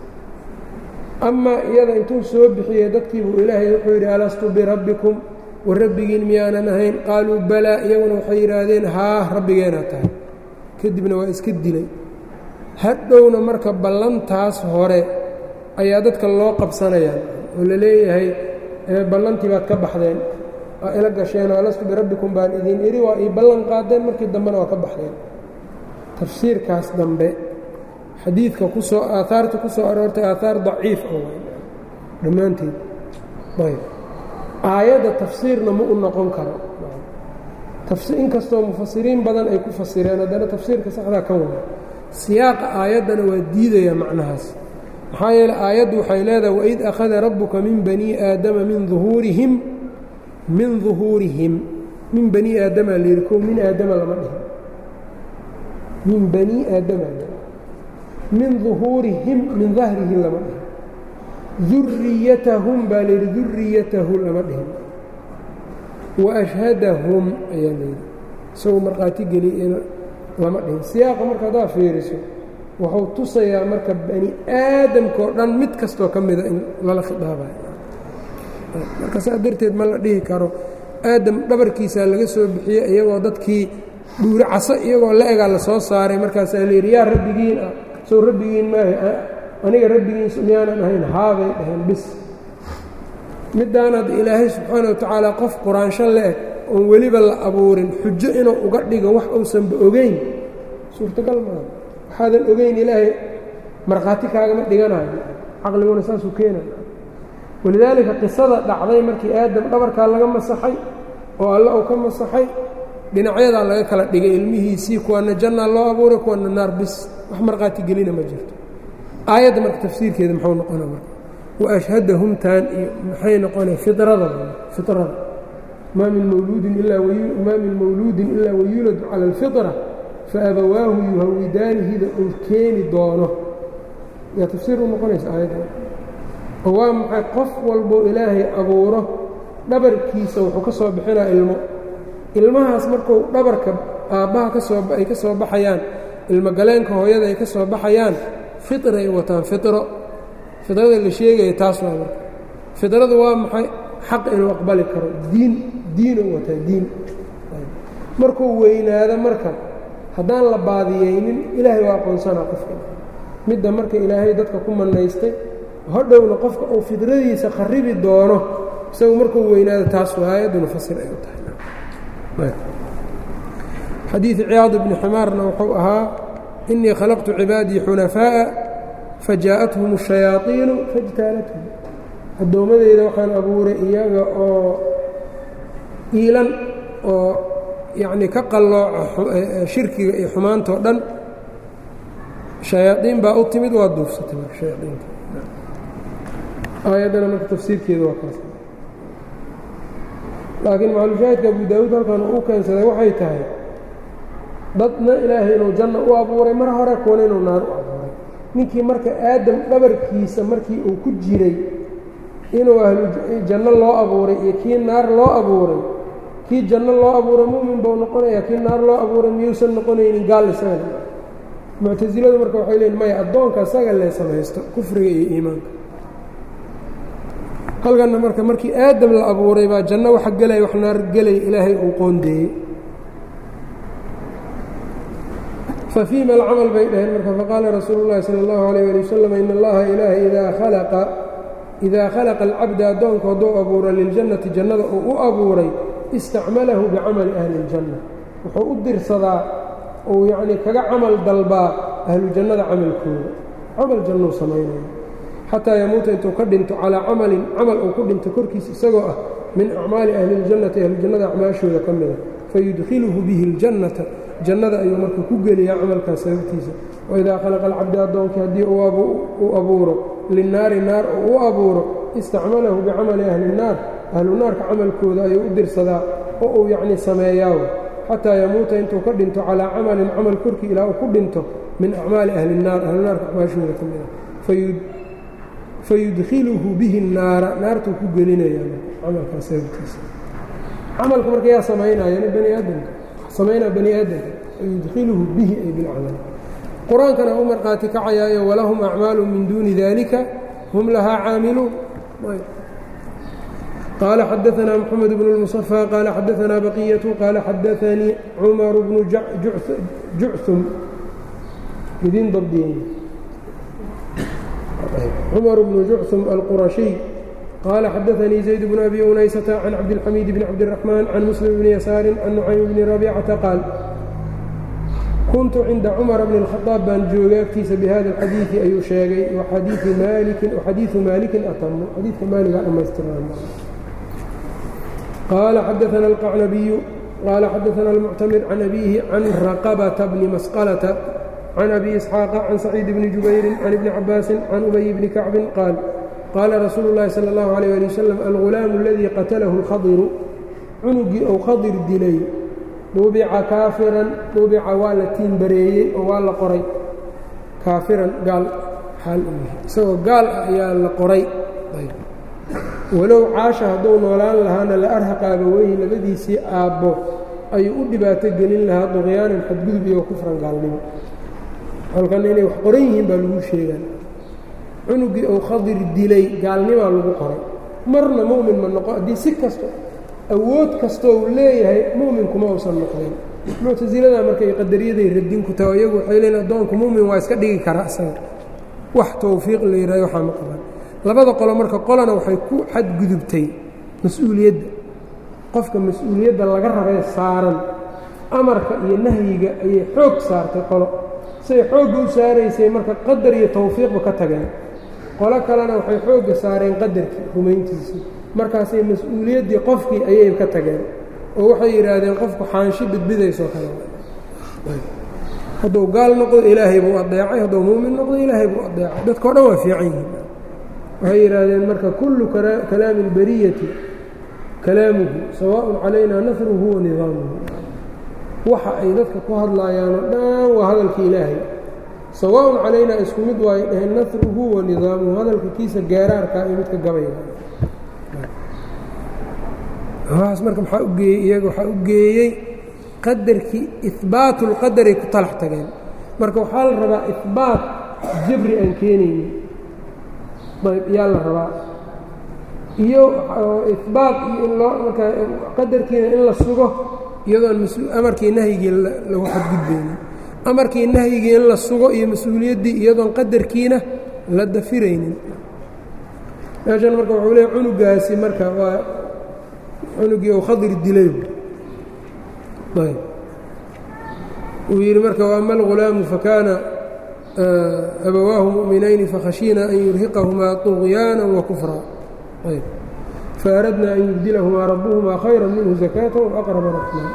amaa iyada intuu soo bixiyey dadkiibuu ilaahay wuxuu yidhi alastu birabbikum wa rabbigiin miyaanan ahayn qaaluu balaa iyaguna waxay yidhaahdeen haa rabbigeenaa tahay kadibna waa iska dilay hadhowna marka ballantaas hore ayaa dadka loo qabsanayaan oo la leeyahay ballantii baad ka baxdeen aa ila gasheenoo alastu birabbikum baan idiin idhi waa ii ballan qaadeen markii dambena waa ka baxdeen tafsiirkaas dambe xadiidka ku soo aahaarta ku soo aroortay aahaar daciif oo dhammaanteed ayb aayadda tafsiirna ma u noqon karo inkastoo mufasiriin badan ay ku fasireen haddana tafsiirka saxdaa kan wada siyaaqa aayaddana waa diidaya macnahaas maxaa yeele aayaddu waxay leedahay waid akhada rabbuka min bani aadama min uhuurihim min duhuurihim min bani aadama layidhi ko min aadama lama dhihin min bani aadama min duhuurihim min dahrihi lama dhihin duriyatahum baa layidhi duriyatahu lama dhihin waashhadahum ayaa layidhi isagoo markhaati geliyena lama dhihin siyaaqa marka haddaa fiiriso wuxuu tusayaa marka bani aadamkao dhan mid kastoo ka mida in lala khidaabayo marka saa darteed ma la dhihi karo aadam dhabarkiisaa laga soo bixiyey iyagoo dadkii dhuuri caso iyagoo la egaa la soo saaray markaasaa layidhi yaa rabbigiin ah sow rabbigiin maaha aniga rabbigiin miyaanan ahayn haabay dhaheen bis middaanaad ilaahay subxaana wa tacaala qof quraansho le-eg oon weliba la abuurin xujo inuu uga dhigo wax uusanba ogeyn suurtagal maaha waxaadan ogeyn ilaahay markhaati kaagama dhiganayo caqliguna saasuu keenaya walidaalika qisada dhacday markii aadam dhabarkaa laga masaxay oo alle uu ka masaxay dhinacyadaa laga kala dhigay ilmihiisii kuwana jannaa loo abuuray kuwana naar bis wax markhaati gelina ma jirto aayadda marka tafsiirkeeda muxuu noqona marka waashhadahum taan iyo maxay noqonaya firada firada maa min mawluudin ilaa maa min mawluudin ilaa wayuladu cala alfitra faabawaahu yuhawidaanihida uu keeni doono yaa tafsiir u noqonaysa aayadda oo waa maxay qof walboo ilaahay abuuro dhabarkiisa wuxuu ka soo bixinaa ilmo ilmahaas markuu dhabarka aabbaha kasoo ay ka soo baxayaan ilmogaleenka hooyada ay ka soo baxayaan firay wataan firo fidrada la sheegaya taas waa marka fidradu waa maxay xaq inuu aqbali karo diin diinuu wataa diin markuu weynaado marka haddaan la baadiyeynin ilaahay waa aqoonsanaa qofka midda marka ilaahay dadka ku manaystay hodhowna qofka uu fidradiisa kharibi doono isagu markuu weynaado taas aayaduna fasir ay u tahay xadiid ciyaad bni ximaarna wuxuu ahaa inii khalaqtu cibaadii xunafaaءa fajaءathum الشhayaaطiinu faاjtaalathum addoommadeyda waxaan abuuray iyaga oo iilan oo yacnii ka qallooca shirkiga iyo xumaantao dhan shayaaiin baa u timid waa duufsatay marka shayaaiinta aayaddana marka tafsiirkeeda waa kaas laakiin macalushaahidka abu daawuud halkan uu keensaday waxay tahay dadna ilaahay inuu janno u abuuray mar hore kuwana inuu naar u abuuray ninkii marka aadam dhabarkiisa markii uu ku jiray inuu ahlu janno loo abuuray iyo kii naar loo abuuray kii janno loo abuuray mu'min buu noqonayaa kii naar loo abuuray miyuusan noqonaynin gaal isaga muctasiladu marka waxay leeyiin maya addoonka isaga lee samaysto kufriga iyo iimaanka halkanna marka markii aadam la abuuray baa janno waxa gelaya wax naar gelaya ilaahay uu qoondeeyey fafiima alcamal bay dhaheen marka faqaala rasuulu llahi sala allahu alayh ali wasalam in allaha ilaahay idaa khalaqa idaa khalaqa alcabda addoonku hadduu abuuro liljannati jannada uu u abuuray istacmalahu bicamali ahli اljanna wuxuu u dirsadaa uu yacnii kaga camal dalbaa ahlu jannada camalkooda camal jannuu samaynaya xataa yamuuta intuu ka dhinto calaa camalin camal uu ku dhinto korkiisa isagoo ah min acmaali ahli اljannati ahluljannada acmaashooda ka mida fayudkhiluhu bihi اljannata jannada ayuu marka ku geliyaa camalkaas sababtiisa waidaa khalaqa alcabdi addoonkii haddii uu abuuro linnaari naar oo u abuuro istacmalahu bicamali ahli الnaar ahlu naarka camalkooda ayuu u dirsadaa oo uu yacnii sameeyaaw xataa yamuuta intuu ka dhinto calaa camalin camal korkii ilaa uu ku dhinto min acmaali ahli الnaar ahlunaarka acmaashooda ka mida fayudkhiluhu bihi الnaara naartuu ku gelinayaa camalkaas sababtiisa camalka marka yaa samaynaya bani aadamka samaynaa bani aadamka fayudkhiluhu bihi ay bilcamal qur-aankana u markhaati kacayaayo walahum acmaalu min duuni dalika hum lahaa caamiluun qaala xadaanaa mxamed bnu اlmuصafى qaala xadaanaa baqiyatu qaala xadaanii cumar bnu jucum idin dabdiyen cumar bnu jucum alqurashiy qaala xadaanii zayd bnu abi unaysata can cabdilxamiid bni cabdiraxmaan can muslim bni yasaari can nucaym bni rabiicata qaal kuntu cinda cumara bni اlkhadaab baan joogay agtiisa bihada alxadiidi ayuu sheegay waxadiiu maalikin atamu xadiidka maaligaa dhammaystiran qaala xadaana alqacnabiyu qaala xadaana almuctamir can abiihi can raqabata bni masqalata can abi isxaaqa can saciid bni jubayrin can ibni cabaasin can ubay bni kacbin qaal qaala rasuulu اllahi salى اllahu alيyh ali wasalam algulaamu aladii qatalahu اlkhadiru cunugii ou khadir dilay duubica kaafiran duubica waa la tiinbareeyey oo waa la qoray kaafiran gaal xaal u yahay isagoo gaal ah ayaa la qoray walow caasha hadduu noolaan lahaana la arhaqaaba weyhi labadiisii aabbo ayuu u dhibaato gelin lahaa duqyaanan xadgudub iyo kufran gaalnimo halkanna inay wax qoran yihiin baa lagu sheegaan cunugii uu khadir dilay gaalnimaa lagu qoray marna mu'min ma noqo haddii si kasto awood kastoo uu leeyahay mu'minkuma uusan noqdeen muctasilada markay qadariyaday radin ku taho iyagu waxay leeyiin addoonku mu'min waa iska dhigi karaa isaga wax towfiiq la yidhahdo waxaa ma qaban labada qolo marka qolana waxay ku xadgudubtay mas-uuliyadda qofka mas-uuliyadda laga rabee saaran amarka iyo nahyiga ayay xoog saartay qolo siay xoogga u saaraysay marka qadar iyo towfiiqba ka tageen qolo kalena waxay xoogga saareen qadarkii rumayntiisii markaasay mas-uuliyaddii qofkii ayay ka tageen oo waxay yidhaahdeen qofku xaanshi bidbidaysoo kale hadduu gaal noqdo ilaahay buu adeecay hadduu muumin noqdo ilaahay buu adeecay dadkao dhan waa fiican yihiin waxay yidhaahdeen marka kullu kalaami اlbariyati kalaamuhu sawaaءun calayna nasruhu wa nidaamuhu waxa ay dadka ku hadlaayaanoo dhan waa hadalka ilaahay sawaaءun calaynaa isku mid waayo dhaheen nasruhu wa nidaamuhu hadalka kiisa gaaraarkaa iyo midka gabayga waxaas marka maxaa u geeyey iyaga waxaa u geeyey qadarkii ihbaatu اlqadaray ku talax tageen marka waxaa la rabaa ihbaat jabri aan keenaynin ayb yaa la rabaa iyo ihbaat iyo in loo marka qadarkiina in la sugo iyadoon amarkii nahyigii lagu xadgudbaynin amarkii nahyigii in la sugo iyo mas-uuliyaddii iyadoon qadarkiina la dafiraynin meeshan marka wuxuu leeya cunugaasi marka waa cunugii uu khadir dilay ayb uu yidhi marka waama alghulaamu fakaana abawaahu mu'minayni fakhashiina an yurhiqahumaa طugyaana wakufra ayb faaradna an yubdilahumaa rabbuhumaa khayra minhu zakaata waaqraba raxmaa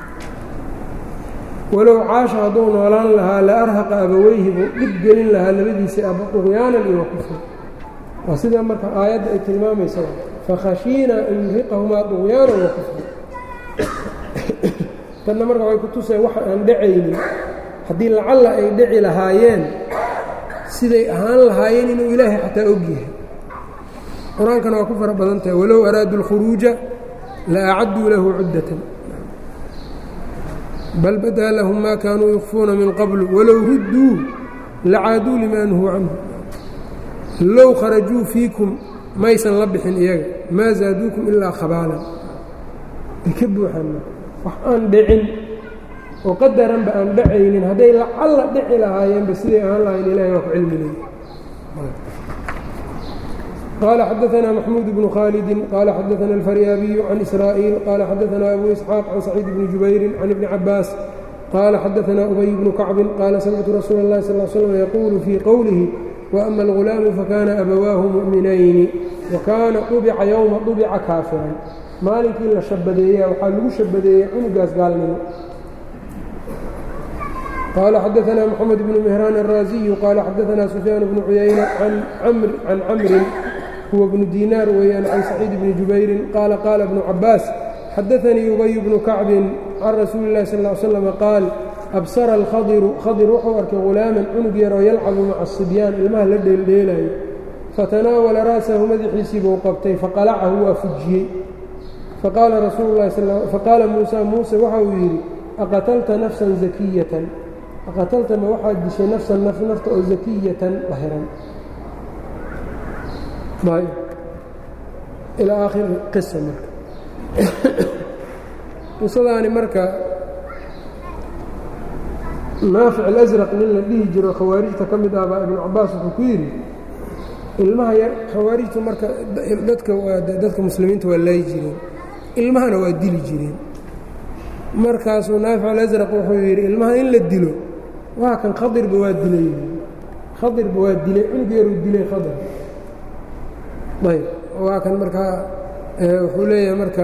walow caasha hadduu noolaan lahaa la arhaqa abaweyhi buu dhib gelin lahaa labadiisii aba طugyaanan iyo wakufra waa sidaa marka aayadda ay tilmaamaysa fakhashiina an yurhiqahumaa طugyaana wakufra tanna marka waxay ku tuseen waxa aan dhacaynin haddii lacalla ay dhici lahaayeen siday ahaan lahaayeen inuu ilaahay xataa og yahay qur-aankana waa ku fara badan tahay walow araaduu اlkhuruuja la acadduu lahu cuddatan bal badaa lahum ma kaanuu yukfuuna min qablu walow rudduu lacaaduu limaa nuhuu canhu low kharajuu fiikum maysan la bixin iyaga maa zaaduukum ilaa khabaalan ay ka buuxaan wax aan dhicin oo qadaranba aan dhacaynin hadday lacalla dhici lahaayeenba siday ahaan lahayn ilahay waa ku cilmi leey qال xdثna محموd بن khالد qال xdثna الفryاaبي عن إسرائيل qال xdثna أbو إسحاaq عن سعيid بن جubayr عن iبن cabاas qال xdثna أbي بن كacب qال smctu رasuul الlahi صلى اه sلم yquل fي qwlه وأma الغulاam fakana أbawaahu muؤminayni وakaana طubca yوma طubca kaafiran maalinkii la shabadeeya waxaa lagu shabadeeyey cunugaas gaalnimo qال xdثna محمد بن مهrان الrاaزي qال xdثna سفyاan بن عyayنة عan cmri huwa bnu diinaar weeyaan can saciid bni jubayrin qaala qaala bnu cabbaas xadaanii ubay bnu kacbin can rasuuli اllahi sal ly slam qaal absara alkhadiru khadir wuxuu arkay hulaaman cunug yaroo yalcabu maca asibyaan ilmaha la dheeldheelaayo fatanaawala ra'sahu madaxiisii buu qabtay faqalacahu waa fujiyey faqaala muusa muuse waxa uu yidhi aqatalta nafsan zakiyatan aqatalta ma waxaad dishay nafsan naf nafta oo zakiyatan dahiran ilaa aakhiri qisa marka qisadaani marka naafic alasraq nin la dhihi jiro khawaarijta ka mid ah baa ibnu cabaas wuxuu ku yidhi ilmaha yar khawaarijtu marka dadka dadka muslimiinta waa laayi jireen ilmahana waa dili jireen markaasuu naafic alasraq wuxuu yidhi ilmaha in la dilo waa kan khadirba waa dilay khadirba waa dilay cunug yaruu dilay khadir ayb waa kan markaa wuxuu leeyahay marka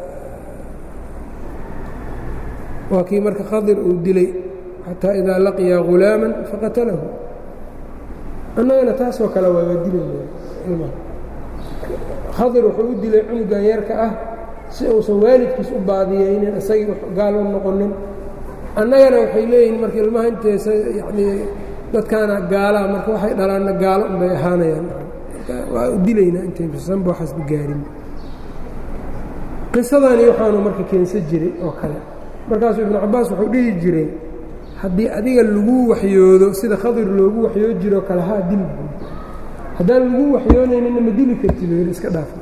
waa kii marka khadir uu dilay xataa idaa laqiya ghulaama faqatalahu annagana taasoo kale waa waa dilayna khadir wuxuu u dilay cunugan yarka ah si uusan waalidkiis u baadiyeynin isagii gaal u noqonin annagana waxay leeyihiin marka ilmaha inteesa yanii dadkaana gaalaa marka waxay dhalaanna gaalo unbay ahaanayaan waa u dilaynaa intaysanba waxaasba gaarin qisadani waxaanu marka keensan jiray oo kale markaasuu ibnu cabbaas wuxuu dhihi jiray haddii adiga lagu waxyoodo sida khadir loogu waxyoo jiroo kale haa dil buud haddaan lagu waxyoonaynina ma dili karti buu yidhi iska dhaaf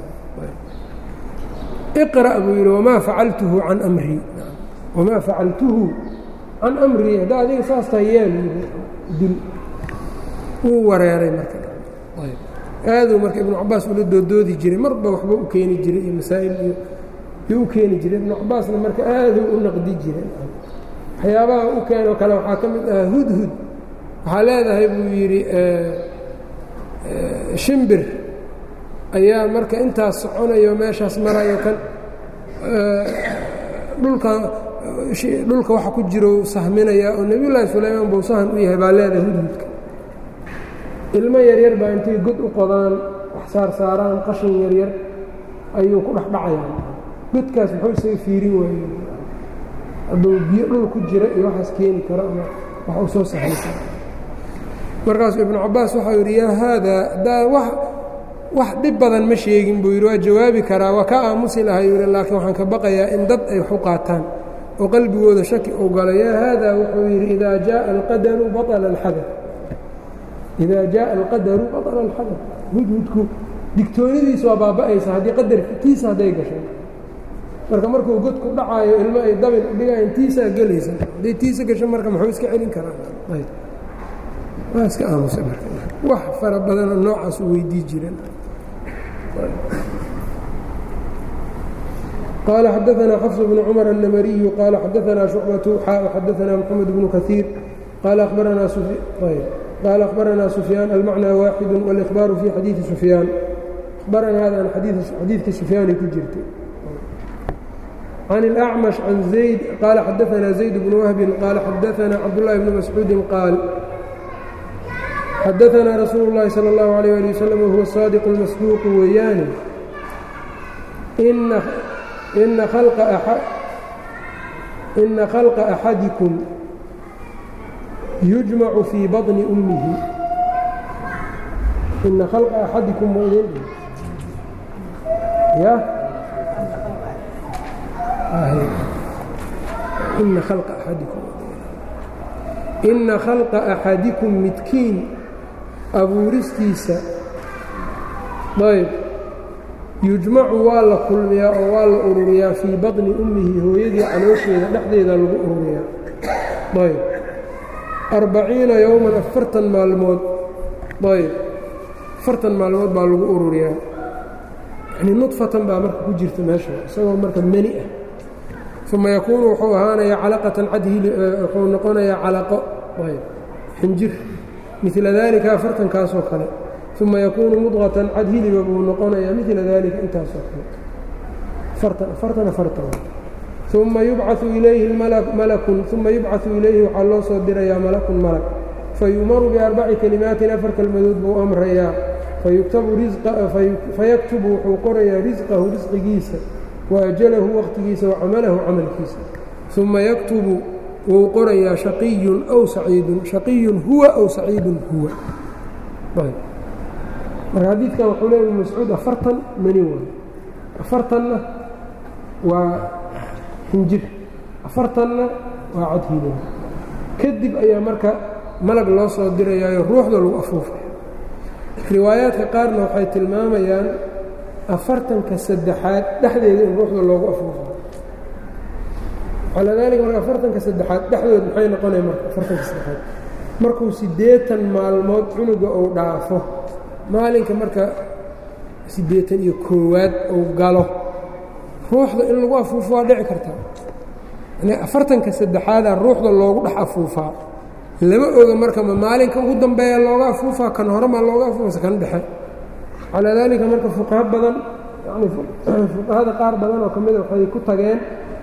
iqra' buu yidhi wamaa facaltuhu can amrii wamaa facaltuhu can amrii haddaa adiga saas tahay yeel dil wuu wareeray marka aaduu marka ibnu cabaas ula doodoodi jiray marba waxba u keeni jiray iyo masaa'il iyo yuu u keeni jiray ibnu cabaasna marka aaduu u naqdi jiray waxyaabaha u keenoo kale waxaa ka mid ahaa hudhud waxaa leedahay buu yidhi shimbir ayaa marka intaas soconayo meeshaas marayo kan dhulka dhulka waxa ku jiro sahminaya oo nebiyullaahi sulaymaan buu sahan u yahay baa leedahay hudhudka ilmo yaryar baa intay god u qodaan wax saarsaaraan qashin yaryar ayuu ku dhex dhacayaan godkaas muxuu isaga fiirin waaye hadduu biyo dhul ku jira iyo waxaas keeni karo ama wax u soo sahaysa markaasuu ibnu cabbaas waxau yidhi yaa haadaa haddaa wax wax dhib badan ma sheegin buu yidhi waa jawaabi karaa waa ka aamusi lahay yidhi laakiin waxaan ka baqayaa in dad ay wax u qaataan oo qalbigooda shaki uu galo yaa haadaa wuxuu yidhi idaa jaءa alqadaru baطla اlxadar idaa jaءa alqadaru baطla اlxadar hudhudku digtoonidiisa waa baaba'aysa haddii qadarkiisa hadday gashay marka markuu god ku dhacaayo ilmo ay dabin dhigayan tiisaa gelaysa hadday tiisa gasho marka muxuu iska celin karaa waa iska aamusa marka wax fara badanoo noocaas u weydii jireen qال xdثna xفص بن cمر النmري qال xdثna شhuعبة xا xdثna محمد بن كثير qال أخبرna سفyان المعنى واxد والإخبار في xadيiثi سفyان أخبرnaadan xadiidkii سفyاanay ku jirtay عن الأعمش عن زيد qال xdثna زيد بن وهب qال xdثna cبدالله بن مسعوud qاaل xdثna رsuuل اللhi صلى الله عليه لي وسلم وهو الصادق المصدوq weeyaane ina khalqa axadikum yujmacu fii baطni ummihi ina khalqa axadikum maydin ya ina khalqa axadikum ina khalqa axadikum midkiin abuuristiisa ayb yujmacu waa la kulmiyaa oo waa la ururiyaa fii baطni ummihi hooyadii caloosheeda dhexdeeda lagu ururiyaa ayb arbaciina yowman afartan maalmood ayb afartan maalmood baa lagu ururiyaa yanii nudfatan baa marka ku jirta meesha isagoo marka meni ah uma yakuunu wuxuu ahaanayaa calaqatan cadhili wuxuu noqonayaa calaqo ayb xinjir midla daalika afartankaasoo kale uma yakuunu mudqatan cad hiliba buu noqonayaa midla dalika intaasoo kale afartan afartan uma yubcau ilayhi malakun uma yubcaثu ilayhi waxaa loo soo dirayaa malakun malak fayu'maru biarbaci kelimaatin afar kelmadood buu amrayaa fayaktubu wuxuu qorayaa risqahu risqigiisa waajalahu waqtigiisa wacamalahu camalkiisa uma yaktubu wuu qorayaa shaqiyun aw saciidun shaqiyun huwa aw saciidun huwa marka xadiidkan wuxuu leeya ibn mascuud afartan mani waay afartanna waa xinjir afartanna waa cadhiilow kadib ayaa marka malag loo soo dirayaayo ruuxda lagu afuufaya riwaayaadka qaarna waxay tilmaamayaan afartanka saddexaad dhexdeeda in ruuxda loogu afuufayo calaa daalika marka afartanka saddexaad dhexdood maxay noqonaya marka afartanka saddexaad markuu siddeetan maalmood cunuga uu dhaafo maalinka marka siddeetan iyo koowaad uu galo ruuxda in lagu afuufo waa dhici kartaa yani afartanka saddexaadaa ruuxda loogu dhex afuufaa lama oga marka ma maalinka ugu dambeeya looga afuufaa kan horemaa looga afuufasa kan dhexe calaa daalika marka fuqaha badan yani fuqahada qaar badan oo ka mida waxay ku tageen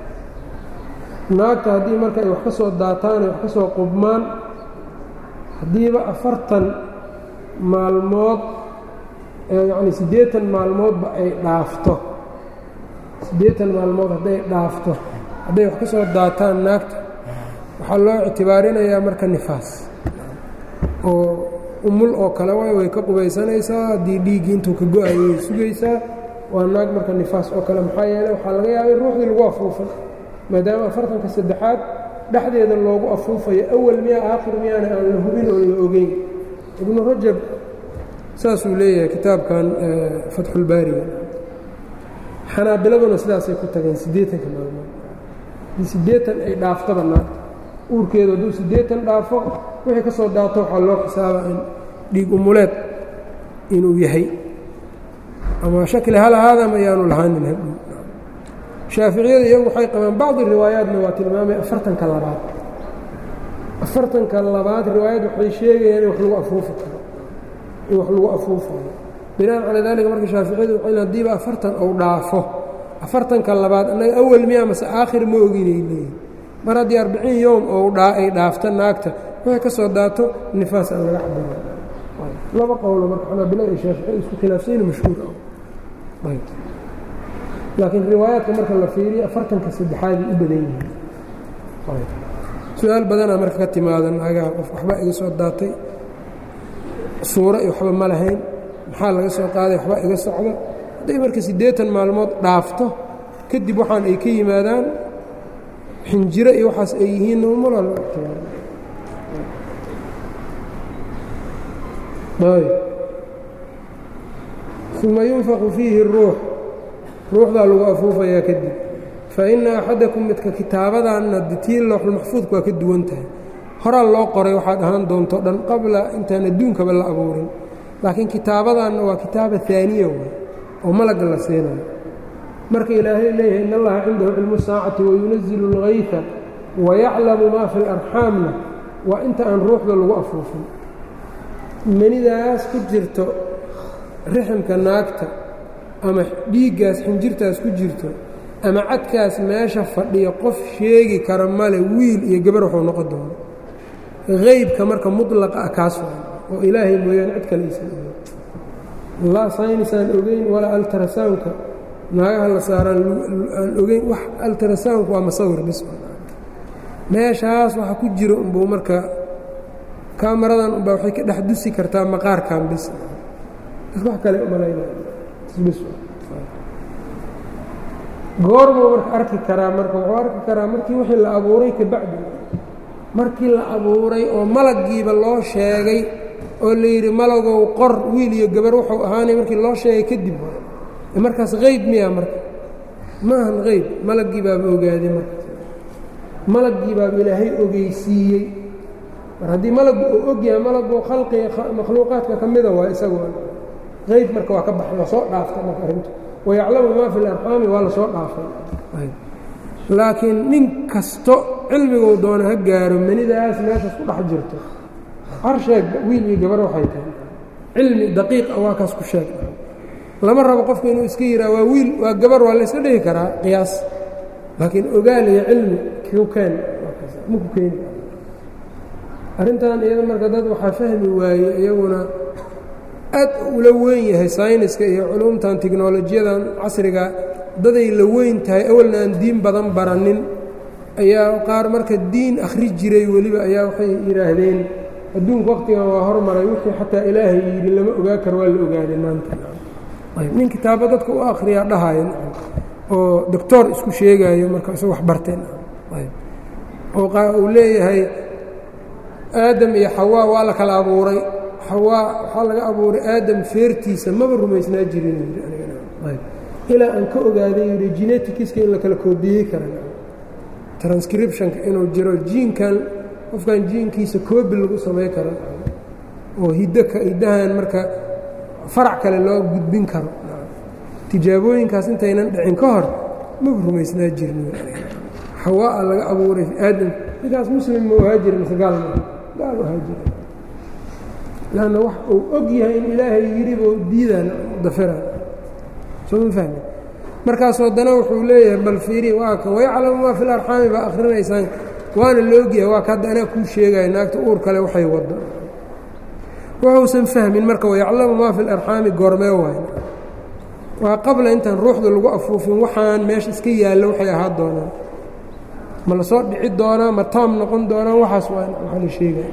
naagta haddii marka ay wax ka soo daataan ay wax ka soo qubmaan haddiiba afartan maalmood yacni siddeetan maalmoodba ay dhaafto siddeetan maalmood hadday dhaafto hadday wax ka soo daataan naagta waxaa loo ictibaarinayaa marka nifaas oo umul oo kale waay way ka qubaysanaysaa haddii dhiiggii intuu ka go-ayo way sugaysaa waa naag marka nifaas oo kale maxaa yeeley waxaa laga yaabay ruuxdii lagu afuufay maadaama afartanka saddexaad dhexdeeda loogu afuufayo awal miyaa aakhir miyaana aan la hubin oo la ogeyn ibnu rajab saasuu leeyahay kitaabkan fatxulbaariga xanaabiladuna sidaasay ku tageen siddeetanka maalmood haddii siddeetan ay dhaaftaba naagta uurkeedu hadduu siddeetan dhaafo wixii ka soo daato waxaa loo xisaabaa in dhiig umuleed inuu yahay ama shakli hal ahaadama ayaanu lahaanin hadhow shaaficiyadu iyagu waxay qabaan bacdi riwaayaatna waa tilmaamay afartanka labaad afartanka labaad riwaayad waxay sheegayaan in wax lagu afuufi karo in wax lagu afuufayo binaan calaa daalika marka shaaficiyadu waxay haddiiba afartan ou dhaafo afartanka labaad annaga awal miya mase aakhir ma oginay leeyihin mar haddii arbiciin yowm ou ay dhaafto naagta waxay ka soo daato nifaas aan laga cabira laba qowlo marka xanaabila iyo shaaficiya isku khilaafsayna mashhuur ah laakiin riwaayaadka marka la fiiriyo afartanka saddexaaday u badan yihiin su-aal badanaa marka ka timaada naagaha qof waxba iga soo daatay suuro iyo waxba ma lahayn maxaa laga soo qaaday waxba iga socda hadday marka siddeetan maalmood dhaafto kadib waxaan ay ka yimaadaan xinjiro iyo waxaas ay yihiin umala uma yunfaqu fiihi الruux ruuxdaa lagu afuufayaa kadib faina axadakum midka kitaabadanna tii looxulmaxfuudka waa ka duwan tahay horaa loo qoray waxaad ahaan doonto dhan qabla intaan adduunkaba la abuurin laakiin kitaabadanna waa kitaaba aaniya way oo malagga la siinayo marka ilaahay leeyahay in allaha cindahu cilmu saacati wayunazilu اlgayfa wayaclamu maa fi اlarxaamna waa inta aan ruuxda lagu afuufin manidaas ku jirto riximka naagta ama dhiiggaas xinjirtaas ku jirto ama cadkaas meesha fadhiya qof sheegi kara male wiil iyo gabar waxuu noqon doono haybka marka mudlaqa ah kaas waa oo ilaahay mooyaane cid kale aysan ogeyn laa saynisaan ogeyn walaa altrasawnka naagaha la saaraan aan ogeyn wax altrasawnku waa masawir bis meeshaas waxa ku jiro unbuu marka kaamaradan unbaa waxay ka dhex dusi kartaa maqaarkan bis dadka wax kale umalaynabis goormuu marka arki karaa marka wuxuu arki karaa markii wixii la abuuray kabacdi markii la abuuray oo malaggiiba loo sheegay oo la yidhi malagow qor wiil iyo gabar wuxuu ahaanay markii loo sheegay kadib markaas hayb miya marka ma ahan hayb malaggii baaba ogaaday marka malaggii baaba ilaahay ogeysiiyey mar haddii malaggu uu og yahay malaggu khalqiga makhluuqaadka ka mida waa isagoo hayb marka waa ka baxay waa soo dhaaftay marka arrintu wayaclamu maa fi larxaami waa la soo dhaafay laakiin nin kasto cilmiguu doono ha gaaro manidaas meeshaas ku dhex jirto harsheeg wiil iyo gabar waxay tahay cilmi daqiiqa waa kaas ku sheeg lama rabo qofku inuu iska yihaa waa wiil waa gabar waa la yska dhihi karaa qiyaas laakiin ogaal iyo cilmi ku keen maku keeni arrintan iyada marka dad waxaa fahmi waaye iyaguna aad ula weyn yahay sayniska iyo culumtan tiknolojiyadan casriga daday la weyn tahay awalna aan diin badan baranin ayaa qaar marka diin akhri jiray weliba ayaa waxay yidhaahdeen adduunku waqtigan waa hormaray wixii xataa ilaahay yidhi lama ogaa karo waa la ogaaday maanta nin kitaabo dadka u akhriyaa dhahayan oo doctor isku sheegayo marka isag wax barteen oo uu leeyahay aadam iyo xawaa waa la kala abuuray xawaa waxaa laga abuuray aadam feertiisa maba rumaysnaa jirin ilaa aan ka ogaaday yidhi genetikiska in la kala koobiyey kara transcriptionka inuu jiro jiinkan qofkan jiinkiisa koobi lagu samay karo oo hiddoka hiddahan marka farac kale loo gudbin karo tijaabooyinkaas intaynan dhicin ka hor maba rumaysnaa jirin xawaa laga abuuray aadam ninkaas muslim ma ahaa jira mise gaal ma gaal ahaa jira lanna wax uu og yahay in ilaahay yidhiba diidaan dafiraan soo ma fahmi markaasu haddana wuxuu leeyahay bal fiiri waa ka wayaclamu maa fi larxaami baa akhrinaysaan waana la ogyahay waa ka hadda anaa kuu sheegaya naagta uur kale waxay waddo wuxuusan fahmin marka wayaclamu maa fi larxaami goormee waay waa qabla intaan ruuxda lagu afuufin waxaan meesha iska yaallo waxay ahaa doonaan ma la soo dhici doonaa ma taam noqon doonaa waxaas waa waxaa la sheegaya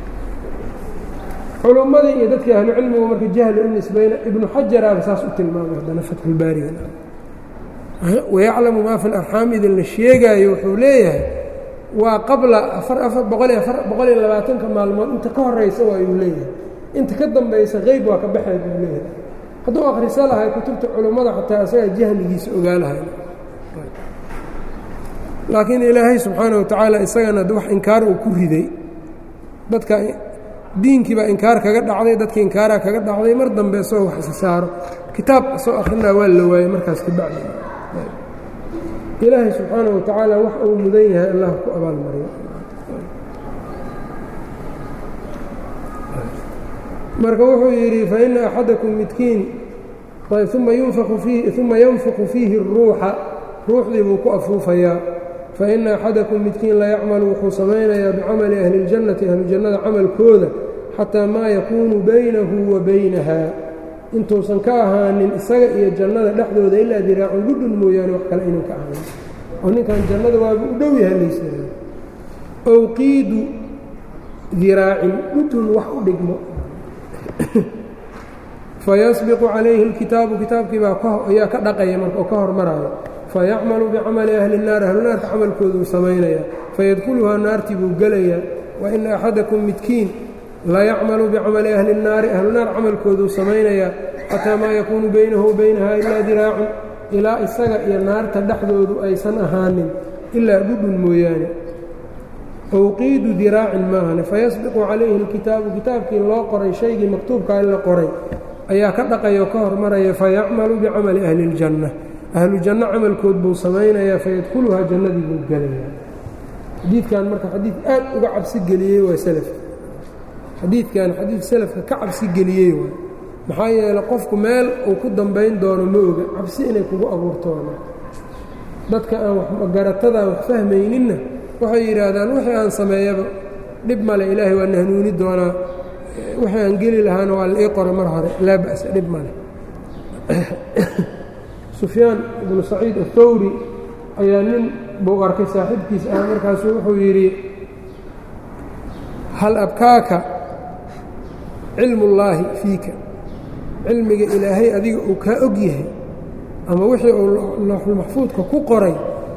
culummadii iyo dadkii ahlu cilmigu marka jahli u nisbayna ibnu xajaraaba saas u tilmaamay haddana fatxulbaariga wayaclamu maa fi larxaam idin la sheegaayo wuxuu leeyahay waa qabla afar afar boqol iyo afar boqol iyo labaatanka maalmood inta ka horaysa waa ayuu leeyahay inta ka dambaysa qeyb waa ka baxay buu leeyahay hadduu akhriso lahay kutubta culummada xataa isagaa jahligiisa ogaalahay laakiin ilaahay subxaana wa tacaala isagana wax inkaar uu ku riday dadka diinkii baa inkaar kaga dhacday dadka inkaaraa kaga dhacday mar dambe isagoo wax isa saaro kitaab soo akrinaa waa la waayey markaas kabacdi ilaahay subxaana wa tacaala wax uu mudan yahay allah ku abaalmariyo marka wuxuu yidhi faina axadakum midkiin uma yunfaku fiihi uma yanfuqu fiihi الruuxa ruuxdii buu ku afuufayaa faina axadakum midkiin la yacmalu wuxuu samaynayaa bicamali ahli اljannati ahlujannada camalkooda xataa maa yakuunu baynahu wa baynaha intuusan ka ahaanin isaga iyo jannada dhexdooda ilaa diraacun gudhun mooyaane wax kale inuu ka ahaanin oo ninkan jannada waaba u dhow yahay laysaa owqiidu diraacin dhudhun wax u dhigmo fayasbiqu calayhi اlkitaabu kitaabkii baa ayaa ka dhaqaya marka oo ka hormaraayo fayacmalu bicamali ahli الnaar ahlunaarka camalkooduu samaynaya fayadkuluhaa naartii buu gelayaa waina axadakum midkiin la yacmalu bicamali ahli الnaari ahlunaar camalkooduu samaynayaa xataa maa yakuunu baynahu wa baynaha ilaa diraacun ilaa isaga iyo naarta dhexdoodu aysan ahaanin ilaa dhudhun mooyaane owqiidu diraacin maahane fayasbiqu calayhi اlkitaabu kitaabkii loo qoray shaygii maktuubkaa in la qoray ayaa ka dhaqaya oo ka hormaraya fayacmalu bicamali ahli اljanna ahlu janno camalkood buu samaynayaa fayadkhuluhaa jannadii buu gelayaa xadiidkan marka xadiid aad uga cabsi geliyey waa selafka xadiidkan xadiid selafka ka cabsi geliyey waay maxaa yeeley qofku meel uu ku dambayn doono ma oga cabsi inay kugu abuurtoona dadka aan waxgaratadaan wax fahmayninna waxay yidhaahdaan wixii aan sameeyaba dhib male ilaahay waa na hanuuni doonaa wixii aan geli lahaana waa la ii qora mar hore laa ba'sa dhib male sufyaan ibnu saciid athawri ayaa nin buu arkay saaxiibkiis ah markaasuu wuxuu yidhi hal abkaaka cilmullaahi fiika cilmiga ilaahay adiga uu kaa og yahay ama wixii uu looxulmaxfuudka ku qoray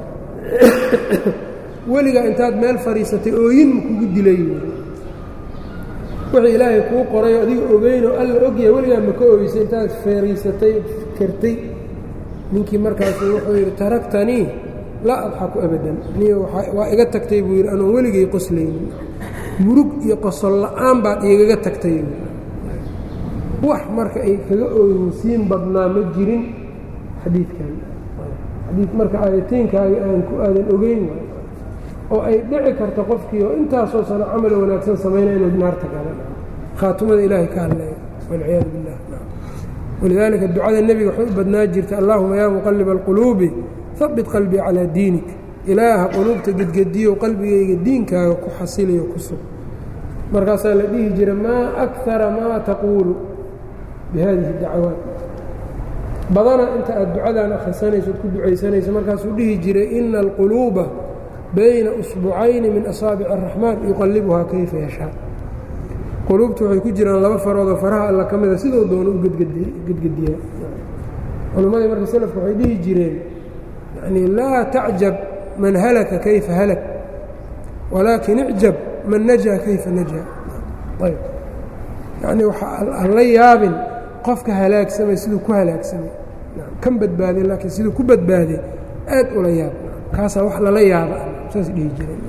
weligaa intaad meel fadhiisatay ooyin ma kugu dilay wixii ilaahay kuu qoray adiga ogeynoo alla ogyahay weligaa ma ka ooysay intaad fadhiisatay kartay ninkii markaasu wuxuu yidhi taraktanii laa adxaku abadan niyo waa iga tagtay buu yidhi anoon weligay qoslaynin murug iyo qosol la'aan baad igaga tagtay wax marka ay kaga ooyinsiin badnaa ma jirin xadiidkan xadiid marka aayateynkaaga aan ku aadan ogeyn waay oo ay dhici karto qofkii oo intaasoo sano camal wanaagsan samaynaya inuu naarta gala khaatumada ilaahay ka hadlaya walciyaadu billah walidaalika ducada nebiga waxay u badnaa jirtay allaahuma yaa muqaliba alquluubi habit qalbii calaa diinik ilaaha quluubta gedgediyo qalbigayga diinkaaga ku xasiliyo ku sug markaasaa la dhihi jira maa akara maa taquulu bi haadihi dacawaat badana inta aad ducadan akhrisanayso od ku ducaysanayso markaasuu dhihi jiray ina alquluuba bayna usbucayni min asaabici araxmaan yuqallibuhaa kayfa yashaa quluubtu waxay ku jiraan laba faroodoo faraha alla ka mida sidoo doona u gedgediyaa culimmadii marka selafka waxay dhihi jireen yani laa tacjab man halaka kayfa halak walaakin icjab man najaa kayfa najaa ayb yacnii waxaan la yaabin qofka halaagsamay siduu ku halaagsamay kan badbaaday laakiin siduu ku badbaaday aad ula yaab kaasaa wax lala yaaba saas dhihi jireen